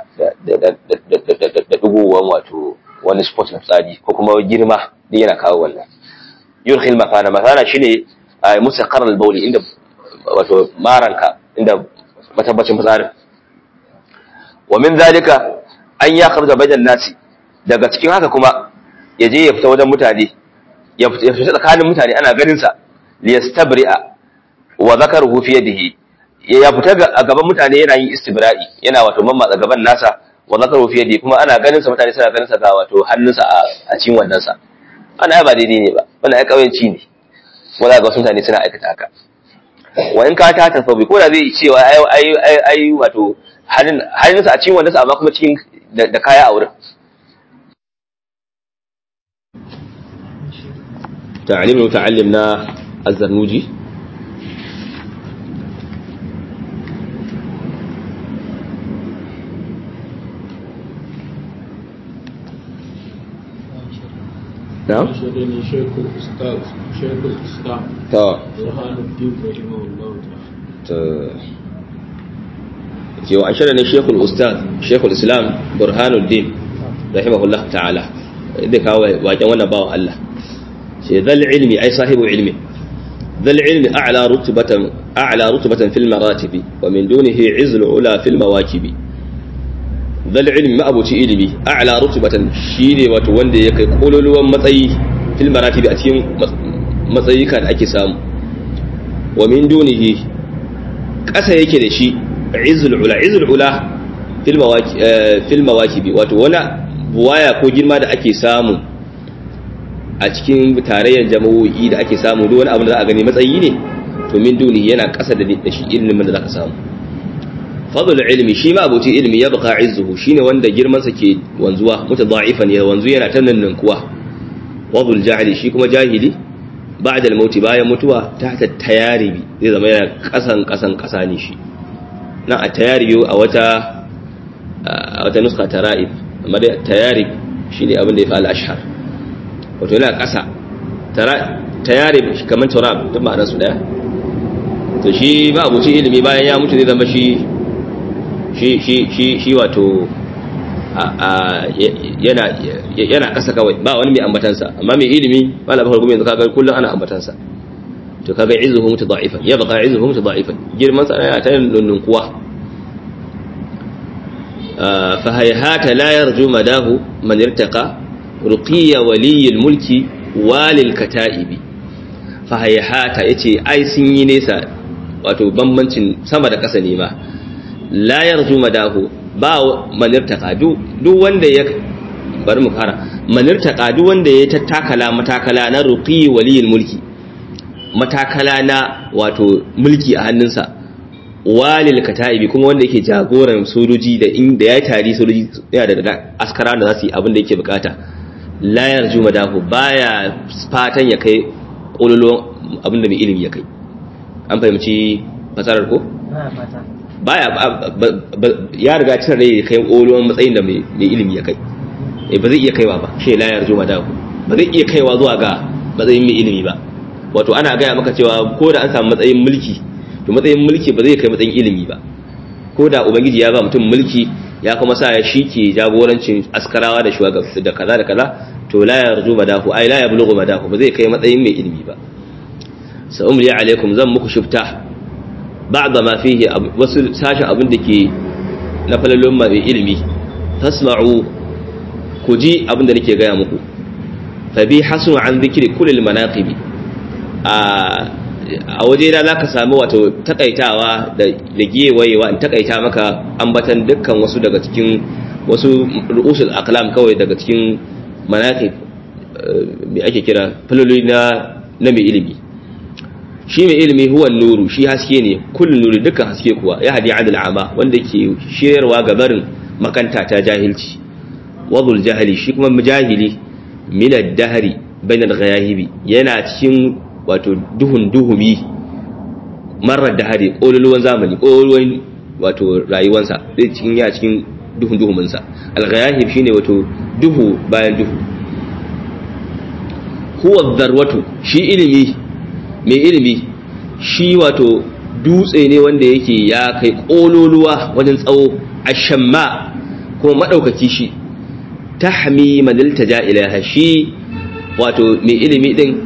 da dugowan wato wani sport na tsari ko kuma girma duk yana kawo wannan yurkhil makana makana shine a musaqar al-bawli inda wato maranka inda matabbacin fitsarin wa min zalika an ya kharja bajan nasi daga cikin haka kuma ya je ya fita wajen mutane ya fita tsakanin mutane ana ganin sa liyastabri'a wa zakaruhu fi yadihi ya fita a gaban mutane yana yin istibra'i yana wato mammatsa gaban nasa wa zakaruhu fi yadihi kuma ana ganin sa mutane suna ganin sa ga wato hannunsa a cikin wannan sa ana ba daidai ne ba wannan ai kauyanci ne kuma za ga wasu mutane suna aikata haka wa in ka ta tasabi ko da zai cewa ai ai ai wato hannunsa a cikin wannan sa amma kuma cikin da kaya a wurin تعليم المتعلم نا الزرنوجي نعم شدني شيخ الأستاذ شيخ الإسلام تو برهان الدين رحمه الله تعالى يو أنشرني شيخ الأستاذ شيخ الإسلام برهان الدين رحمه الله تعالى إذا كان واجه وانا باو الله ذا العلم أي صاحب علم ذا العلم أعلى رتبة أعلى رتبة في المراتب ومن دونه عز العلا في المواكب ذا العلم ما أبو علمي أعلى رتبة شيني وتوندي يكي قولوا ومطي في المراتب أتيم مطي كان أكي سام ومن دونه ƙasa yake da shi izul ula izul ula fil mawaki wato wani buwaya ko girma da ake samu a cikin tarayyar jama'o'i da ake samu duk wani abu da za a gani matsayi ne to min duni yana kasa da da shi ilimin da zaka samu fadl ilmi shi ma abuci ilmi ya baka izzuhu shine wanda girman sa ke wanzuwa mutadha'ifan ya wanzu yana ta kuwa wadul jahili shi kuma jahili ba'da al-maut bayan mutuwa tahta tayaribi zai zama yana kasan kasan kasa ne shi nan a tayaribi a wata a wata nuska tara'ib amma dai tayarib shine abin da ya fi al-ashhar wato yana kasa tayarib kamar turab duk ma'anar su daya to shi ma abuci ilimi bayan ya mutu zai zama shi shi shi shi shi wato yana yana kasa kawai ba wani mai ambatansa amma mai ilimi wala bakar kuma yanzu kaga kullum ana ambatansa to kaga izuhu mutada'ifan ya baka izuhu mutada'ifan girman sa yana ta nunnun kuwa fa hayhata la yarju madahu man irtaqa ruqiya waliyil mulki walil kata'ibi fa hayhata yace ai sun yi nesa wato bambancin sama da ƙasa ne ma la yarju madahu ba manirtaka duk wanda ya bari mu fara manirtaka duk wanda ya tattakala matakala na ruqi waliyil mulki matakala na wato mulki a hannunsa walil kata'ibi kuma wanda yake jagoran sojoji da inda ya tari sojoji yana da askara da za su yi abin da yake bukata la yarju madahu baya fatan ya kai kololo abin da mai ilimi ya kai an fahimci fasarar ko baya ya riga cin rai kai kolon matsayin da mai ilimi ya kai eh ba zai iya kaiwa ba shi la yarju madahu ba zai iya kaiwa zuwa ga matsayin mai ilimi ba wato ana gaya maka cewa ko da an samu matsayin mulki to matsayin mulki ba zai kai matsayin ilimi ba ko da ubangiji ya ba mutum mulki ya kuma sa ya shike jagorancin askarawa da shugabanci da kaza da kaza to la yarju madahu ai la yablughu madahu ba zai kai matsayin mai ilimi ba sa umri alaikum zan muku shifta ba'da ma fihi wasu sashi abin da ke na falalon mai ilimi tasma'u ku ji abin da nake gaya muku fa bi hasnu an dhikri kulli manaqibi a waje na zaka samu wato takaitawa da da giyewayewa in takaita maka ambatan dukkan wasu daga cikin wasu ru'usul aqlam kawai daga cikin manaqib me ake kira faloli na na mai ilimi shi mai ilimi huwa nuru shi haske ne kullun nuri dukkan haske kuwa ya hadi adil ama wanda ke shirarwa ga barin makanta ta jahilci wadul jahili shi kuma mujahili min ad-dahri bainal ghayahibi yana cikin wato duhun duhumi marar dahari kololuwan zamani kololuwan wato rayuwansa zai cikin ya cikin duhun duhuminsa al-ghayahib shine wato duhu bayan duhu huwa darwatu shi ilimi mai ilimi shi wato dutse ne wanda yake ya kai kololuwa wajen tsawo ashamma kuma madaukaki shi tahmi manilta ja ilaha shi wato mai ilimi din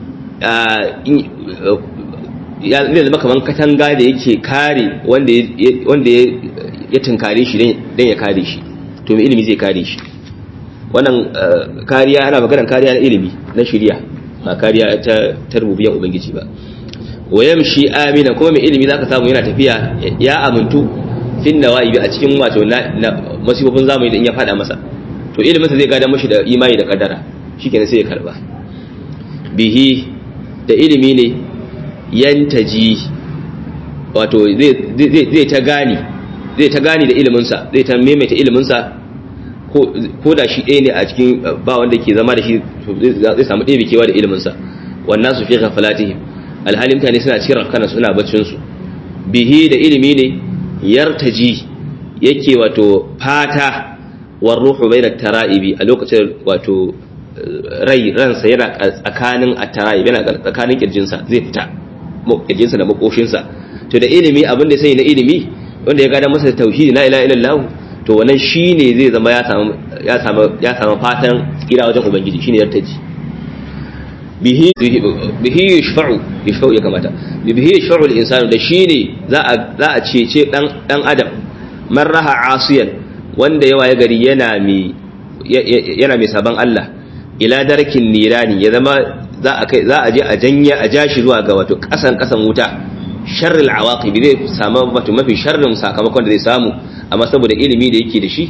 ya zama kaman katanga da yake kare wanda ya tunkare shi don ya kare shi to mai ilimi zai kare shi wannan kariya ana maganar kariya na ilimi na shirya ba kariya ta rububiyan ubangiji ba wayam shi amina kuma mai ilimi zaka samu yana tafiya ya amintu fin nawaibi a cikin wato masifofin zamani da in ya fada masa to ilimin sa zai gada mashi da imani da kaddara shikenan sai ya karba bihi da ilimi ne yantaji wato zai ta gani zai ta gani da iliminsa zai ta maimaita iliminsa ko da shi ɗaya ne a cikin ba wanda ke zama da shi zai samu ɗaya bikewa da iliminsa wannan su fi ghafalatihim alhali mutane suna cikin rafkana suna baccinsu bihi da ilimi ne yartaji yake wato fata war ruhu bayna tara'ibi a lokacin wato rai ransa yana tsakanin attara'i yana tsakanin kirjinsa zai fita kirjinsa da makoshinsa to da ilimi abin da sai na ilimi wanda ya gada masa tauhidi la ilaha illallah to wannan shine zai zama ya samu ya samu ya samu fatan tsira wajen ubangiji shine yartaji bihi bihi yashfa'u yashfa'u ya kamata bihi yashfa'u al-insanu da shine za a za a cece dan dan adam marraha asiyan wanda yawa ya gari yana mai yana mai saban Allah ila darkin nirani ya zama za a kai za a je a janya a jashi zuwa ga wato kasan kasan wuta sharril awaqib zai samu wato mafi sharrin sakamakon da zai samu amma saboda ilimi da yake da shi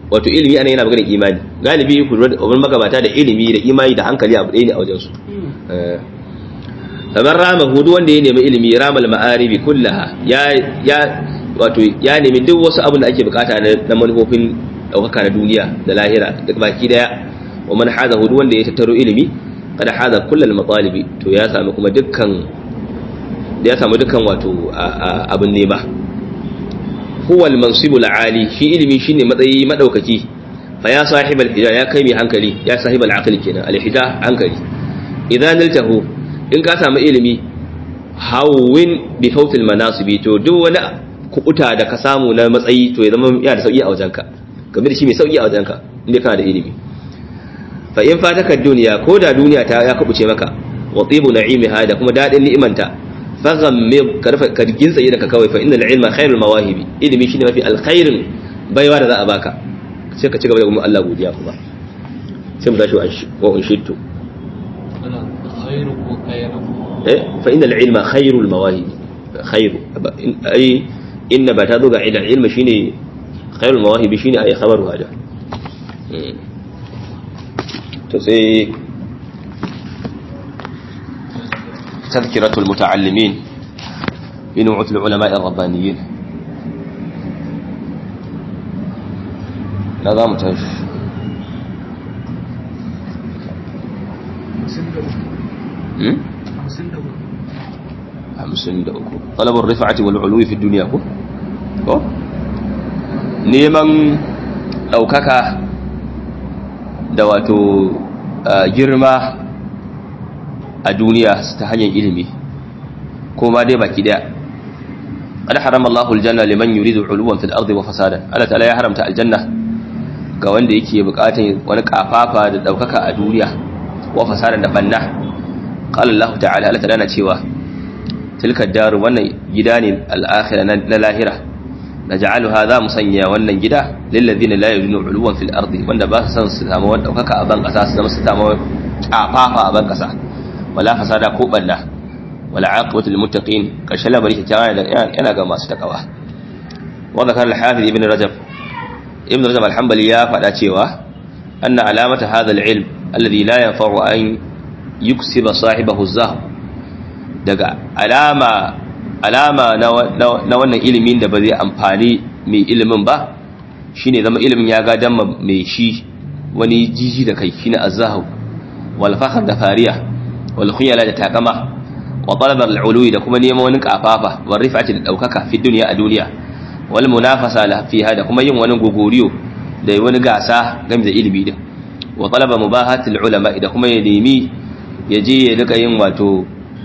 wato ilimi ana yana maganar imani galibi ku wani magabata da ilimi da imani da hankali abu ɗaya ne a wajen su kamar rama hudu wanda ya nemi ilimi ramal ma'aribi kullaha ya ya wato ya nemi duk wasu abin da ake bukata na manufofin ɗaukaka na duniya da lahira da baki daya wa man hada hudu wanda ya tattaro ilimi kada hada kullal matalibi to ya sami kuma dukkan ya samu dukkan wato abin nema huwa al-mansibu al-ali shi ilimi shine matsayi madaukaki fa ya sahib al-hida ya kai mai hankali ya sahib al-aqli kenan al-hida hankali idan naltahu in ka samu ilimi hawwin bi fawt al-manasibi to duk wani kubuta da ka samu na matsayi to ya zama yana da sauki a wajenka game da shi mai sauki a wajenka inda kana da ilimi fa in fataka duniya ko da duniya ta ya kubuce maka wa tibu na'imiha da kuma dadin ni'imanta faghammid karfa kargin tsaye daga kawai fa innal ilma khairul mawahibi ilimi shine mafi alkhairin baiwa da za a baka sai ka ci gaba da kuma Allah godiya kuma sai mu tashi wa in shittu khairu ko khairu eh fa innal ilma khairul mawahibi khairu ai inna ba ta zo ga ilal ilma shine khairul mawahibi shine ai khabaru hada to sai تذكرة المتعلمين في نوعة العلماء الربانيين لا متهش hamsin da uku talabar rifa'ati wal uluwi fi duniya ko ko neman ɗaukaka da wato girma a duniya ta hanyar ilimi ko ma dai baki daya ana harama Allahu aljanna liman yuridu uluwan fil ardi wa fasada Allah ta'ala ya haramta aljanna ga wanda yake bukatun wani kafafa da daukaka a duniya wa fasada da banna qala Allah ta'ala Allah ta'ala na cewa tilka daru wannan gida ne al-akhirah na lahira naj'aluha za mu sanya wannan gida lil ladina la yuriduna uluwan fil ardi wanda ba su san su samu wani daukaka a ban kasa su zama su samu kafafa a ban kasa wala fasada ko balla wala aqibatu lil muttaqin karshen labari kyakkyawa yana ga masu takawa wa zakar al-hafiz ibn rajab ibn rajab al-hanbali ya faɗa cewa anna alamata hadha al-ilm alladhi la yanfa'u an yuksiba sahibahu zahab daga alama alama na wannan ilimin da ba zai amfani mai ilimin ba shine zama ilimin ya ga damma mai shi wani jiji da kai shine azzahu wal fakhr da fariya wal khuyala da takama wa talab al ului da kuma neman wani kafafa wal rifati da daukaka fi dunya a duniya wal munafasa la fiha da kuma yin wani gogoriyo da wani gasa game da ilimi din wa talaba mubahatil ulama da kuma ya nemi ya je ya rika yin wato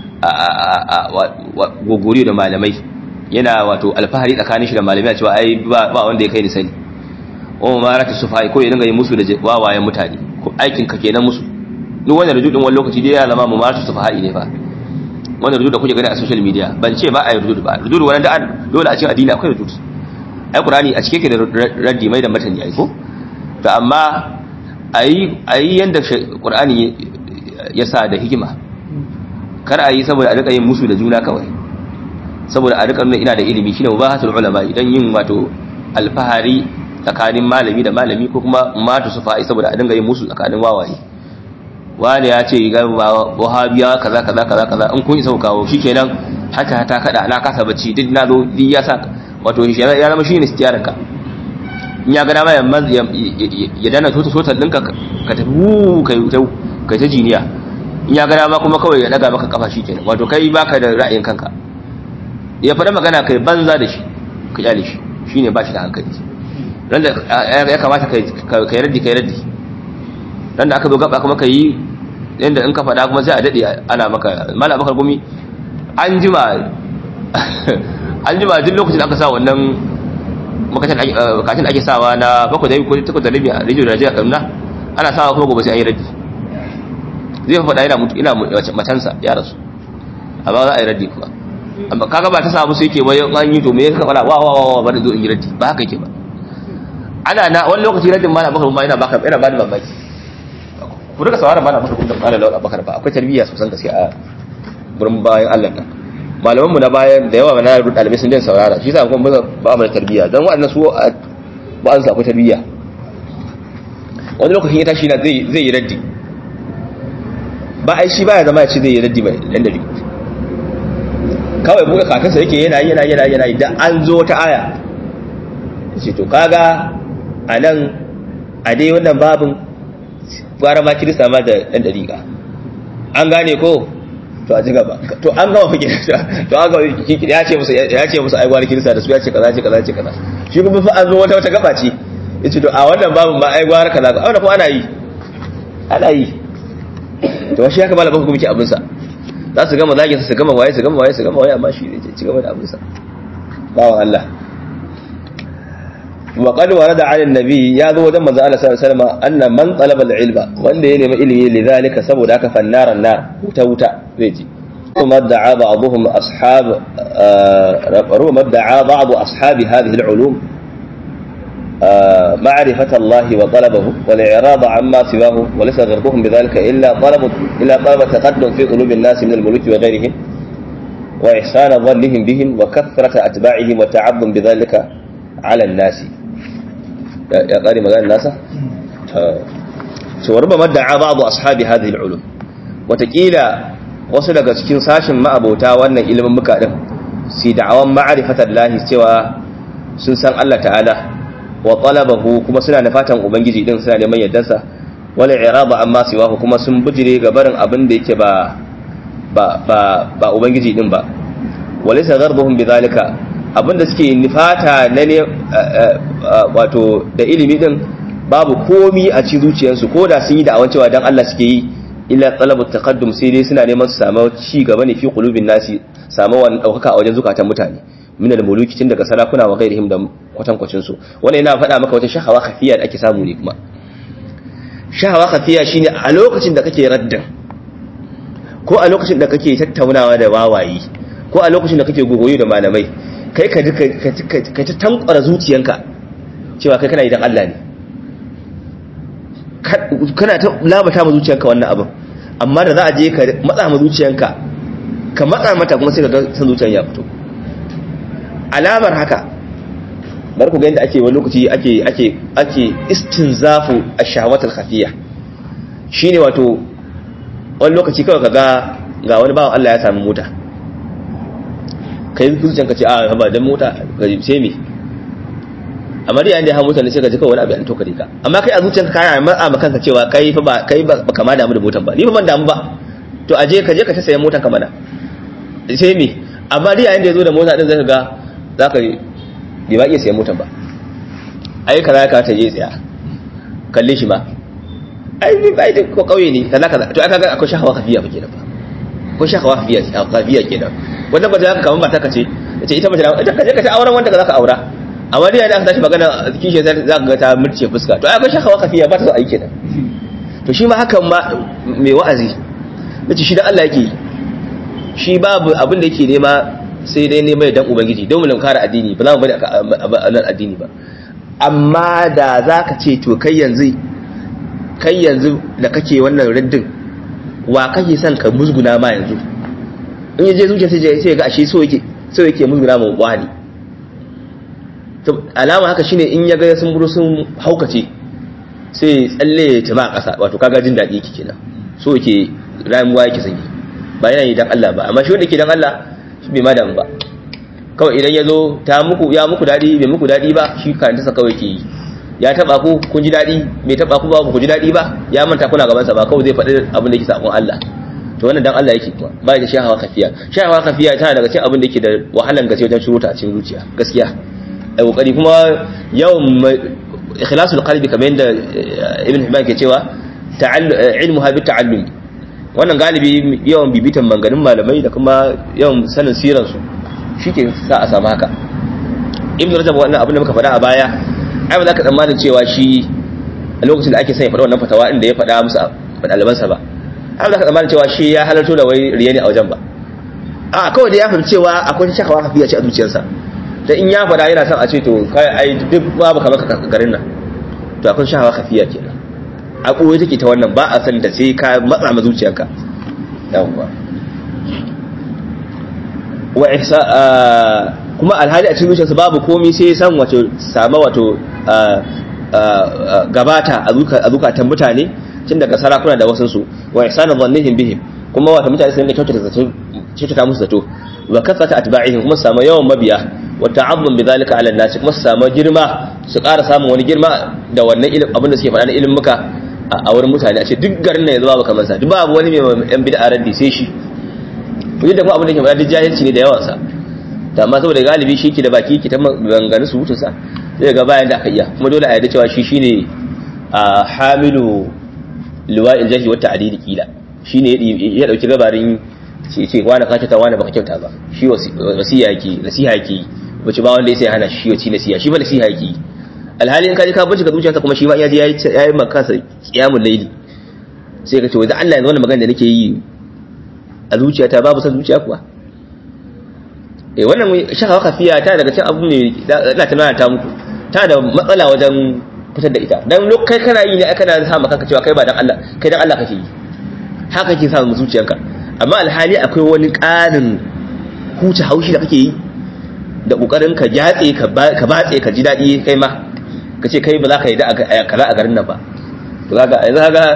gogori da malamai yana wato alfahari tsakanin shi da malamai a cewa ai ba wanda ya kai ni sani o ma rata sufai ko ya dinga yin musu da wawayen mutane ko aikin ka kenan musu duk wannan rujudin wani lokaci dai ya zama mu ma rata sufai ne fa wannan rujud da kuke gani a social media ban ce ba a yi rujud ba rujud wannan da dole a cikin addini akwai rujud ai qur'ani a cike ke da raddi mai da matani ai ko to amma ayi ayi yanda qur'ani ya sa da hikima kar a yi saboda a rika yin musu da juna kawai saboda a rika nuna ina da ilimi shine mubahatul ulama idan yin wato alfahari tsakanin malami da malami ko kuma matu su fa'i saboda a dinga yin musu tsakanin wawaye wani ya ce ga wahabiya kaza kaza kaza kaza in kun isa ku kawo shikenan haka ta kada na kasa bacci duk na zo duk ya sa wato ya zama shine istiyarar ka in ya ga dama ya dana tota tota ɗinka ka tafi wu kai kai ta jiniya in ya gana ma kuma kawai ya daga maka kafa kenan wato kai baka da ra'ayin kanka ya faɗa magana kai banza da shi ka kyale shi shine ba shi da hankali dan da ya kamata kai kai raddi kai raddi dan da aka zo gaba kuma kai yanda in ka faɗa kuma sai a dade ana maka mallam bakar gumi an jima an jima duk lokacin da aka sa wannan makashin kashin ake sawa na bakwai da ko takwas da rabi a rijiyar Najeriya Kaduna ana sawa kuma gobe sai an yi raddi zai faɗa yana mutu ina matansa ya rasu amma za a yi raddi kuma amma kaga ba ta samu sai ke wai an yi to me yasa faɗa wa wa wa ba da zo in yi raddi ba haka yake ba ana na wani lokaci raddin ma na baka ma yana baka yana bani mamaki ku rika sawara ma na baka kun da kana lawa bakar ba akwai tarbiyya sosan gaske a gurin bayan Allah nan malaman mu na bayan da yawa na dalibai sun din saurara shi yasa kuma ba mu da tarbiyya dan waɗannan su ba an sa akwai tarbiyya wani lokacin ya tashi na zai zai yi raddi ba ai shi baya zama ya ce zai yi raddi mai dan dari kawai buga kakansa yake yana yana yana yana idan an zo ta aya ce to kaga a nan a dai wannan babin gwara ma kirista ma da ɗan dariƙa an gane ko to a ji gaba to an gama fi kirista to an gama ya ce musu ya ce musu ai gwara kirista da su ya ce kaza ce kaza ce kaza shi kuma fa an zo wata wata gaba ce yace to a wannan babin ma ai gwara kaza a wannan kuma ana yi ana yi to shi haka malamin hukumci abin sa za su gama zagin su gama waye su gama waye su gama waye amma shi ne ci gaba da abin sa bawan Allah wa qad warada 'ala an-nabi ya zo wajen manzo Allah sallallahu alaihi wasallam anna man talaba al-ilma wanda ya nemi ilimi lidhalika saboda haka fannaran nar wuta wuta zai ji kuma da'a ba'dhum ashab ربما ادعى بعض أصحاب هذه العلوم معرفة الله وطلبه والإعراض عما سواه وليس غربهم بذلك إلا طلب إلا طلب التقدم في قلوب الناس من الملوك وغيرهم وإحسان ظنهم بهم وكثرة أتباعهم والتعظم بذلك على الناس يا قاري مقال الناس وربما ادعى بعض أصحاب هذه العلوم وتقيل wasu daga cikin sashin ma'abota wannan ilimin muka din su da'awan ma'arifatar lahi cewa sun san Allah ta'ala wa talabahu kuma suna da fatan ubangiji din suna neman yaddarsa wala irada amma siwahu kuma sun bijire ga barin abin da yake ba ba ba ba ubangiji din ba walaysa gharbuhum bidhalika abinda suke nifata na ne wato da ilimi din babu komi a cikin zuciyarsu ko da sun yi da'awan cewa dan Allah suke yi illa talabu taqaddum sai dai suna neman su samu ci gaba ne fi qulubin nasi samu wani daukaka a wajen zukatan mutane min al-muluki tun daga sarakuna wa ghairihim da kwatankwacin su wannan yana faɗa maka wata shahawa khafiya da ake samu ne kuma shahawa khafiya shine a lokacin da kake raddin ko a lokacin da kake tattaunawa da wawayi ko a lokacin da kake gogoyo da malamai kai ka ka ta tankwara zuciyanka cewa kai kana idan Allah ne kana ta labata ma zuciyanka wannan abin amma da za a je ka matsa ma zuciyanka ka matsa mata kuma sai ka ga san zuciyan ya fito alamar haka bar ku ga yadda ake wani lokaci ake ake ake istinzafu ash-shahawatul khafiyya shine wato wani lokaci kawai kaga ga wani bawan Allah ya sami mota kai zuciyanka ce a ba dan mota ga sai me amma dai yayin da ya hawo mutane sai ka ji kawai wani abu an toka ka amma kai a zuciyarka kana matsa ma kanka cewa kai fa ba kai ba kama damu da motan ba ni ba ban damu ba to aje ka je ka ta sayan motan ka mana sai me amma dai yayin da yazo da mota din zaka ga zaka bai ba iya sayan motan ba ai kaza ka ta je tsaya kalle shi ma ai ni bai da ko kauye ne kaza kaza to aka ga akwai shahawa kafiya ba kenan ba ko shahawa kafiya kafiya kenan wannan ba za ka kaman mata ka ce ita mace ita ka je ka ta auren wanda ka zaka aura amma dai da aka tashi magana kishi za ka ga ta murce fuska to ai ga shakawa kafiya ba ta so a yi kenan to shi ma hakan ma mai wa'azi nace shi da Allah yake shi babu abin da yake nema sai dai nema dan ubangiji don mu kare addini ba za mu bari a nan addini ba amma da za ka ce to kai yanzu kai yanzu da kake wannan raddin wa kake son ka musguna ma yanzu in yaje zuciya sai ya ga ashe so yake so yake musguna ma wani alama haka shine in ya ga sun buru sun haukace sai tsalle ya tama a ƙasa wato kaga jin daɗi yake kenan so yake ramuwa yake sanyi ba yana yi dan Allah ba amma shi wanda ke dan Allah shi bai ma damu ba kawai idan ya zo ta muku ya muku daɗi bai muku daɗi ba shi karanta sa kawai ke yi ya taba ku kun ji daɗi bai taba ku ba ku ji daɗi ba ya manta kuna gaban sa ba kawai zai faɗi abin da yake sakon Allah to wannan dan Allah yake kuma ba da shahawa kafiya shahawa kafiya tana daga cikin abin da yake da wahalan gaske wajen shuruta a cikin zuciya gaskiya a kokari kuma yawan ikhlasul qalbi kamar yadda ibn hibban ke cewa ilmuha bi ta'allum wannan galibi yawan bibitan manganin malamai da kuma yawan sanin siran su shike sa a samu haka ibn rajab wannan abin da muka faɗa a baya ai ba za ka tsammanin cewa shi a lokacin da ake son ya faɗa wannan fatawa inda ya faɗa musu ɗalibansa ba ai ba za ka tsammanin cewa shi ya halarto da wai riya ne a wajen ba a kawai da ya fahimci cewa akwai shakawa kafiya ce a zuciyarsa da in ya fada yana son a ce to kai ai duk babu kamar ka garin nan to akwai shahawa kafiya kenan a koyi take ta wannan ba a san da sai ka matsa ma zuciyarka yawwa wa ihsa kuma alhali a cikin zuciyarsa babu komai sai san wato sama wato gabata a zukatan mutane tun daga sarakuna da wasansu wa ihsana dhannihim bihim kuma wata mutane sun kyautata zato kyautata musu zato wa kasata atba'ihim kuma samu yawan mabiya wa ta'azzum bidhalika 'ala an-nas kuma samu girma su ƙara samun wani girma da wannan ilimin abin da suke faɗa na ilimin muka a wurin mutane a ce duk garin nan yanzu babu kamar sa duk babu wani mai yan bid'a raddi sai shi to yadda kuma abin da ke faɗa duk jahilci ne da yawan sa to amma saboda galibi shi ke da baki ki ta maganganun su mutunsa zai ga bayan da aka iya kuma dole a yarda cewa shi shine a hamilu liwa'il jahi wa ta'dili kila shine ya dauki gabarin ce ce wani ka kyauta wani baka kyauta ba shi wasiya yake nasiha yake wace ba wanda ya hana shi wasi nasiha shi ba nasiha yake alhali in ka ji ka bincika zuciyarsa kuma shi ma ya ji yayi maka sa qiyamul layli sai ka ce wai da Allah yanzu wannan magana da nake yi a zuciyata babu san zuciya kuwa eh wannan shaka kafiya ta daga cikin abu ne ina tunana ta muku ta da matsala wajen fitar da ita dan kai kana yi ne kana sa maka cewa kai ba dan Allah kai dan Allah kake yi haka kake sa mu zuciyanka amma alhali akwai wani ƙarin huce haushi da kake yi da kokarin ka jatse ka batse ka ji dadi kai ma ka ce kai ba za ka yi da kaza a garin nan ba to kaga yanzu kaga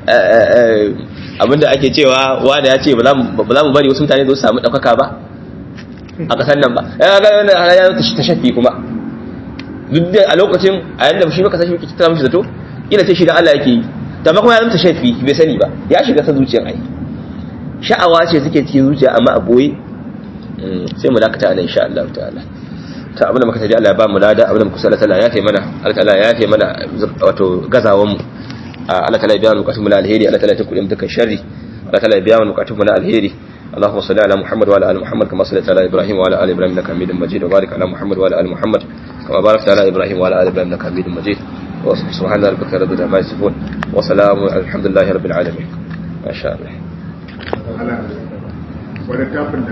abinda ake cewa wanda ya ce ba za mu bari wasu mutane su samu ɗaukaka ba a ƙasar nan ba ya ga wannan ya ta shafi kuma duk da a lokacin a yanda shi baka sashi ta mishi zato ina sai shi da Allah yake yi to amma kuma ya zama shafi bai sani ba ya shiga sa zuciyar ai sha'awa ce suke cikin zuciya amma a boye sai mu dakata anan insha Allah ta'ala ta abin da muka taji Allah ya ba mu lada abin da muka sallallahu Allah ya kai mana Allah ta'ala ya kai mana wato gazawan mu Allah ta'ala ya biya mu bukatun mu na alheri Allah ta'ala ya tukuri mu dukkan sharri Allah ta'ala ya biya mu bukatun mu na alheri اللهم صل على محمد وعلى ال محمد كما صليت على ابراهيم وعلى ال ابراهيم انك حميد مجيد وبارك على محمد وعلى ال محمد كما باركت على ابراهيم وعلى ال ابراهيم انك حميد مجيد سبحان ربك رب العزه عما يصفون وسلام الحمد لله رب العالمين ما شاء الله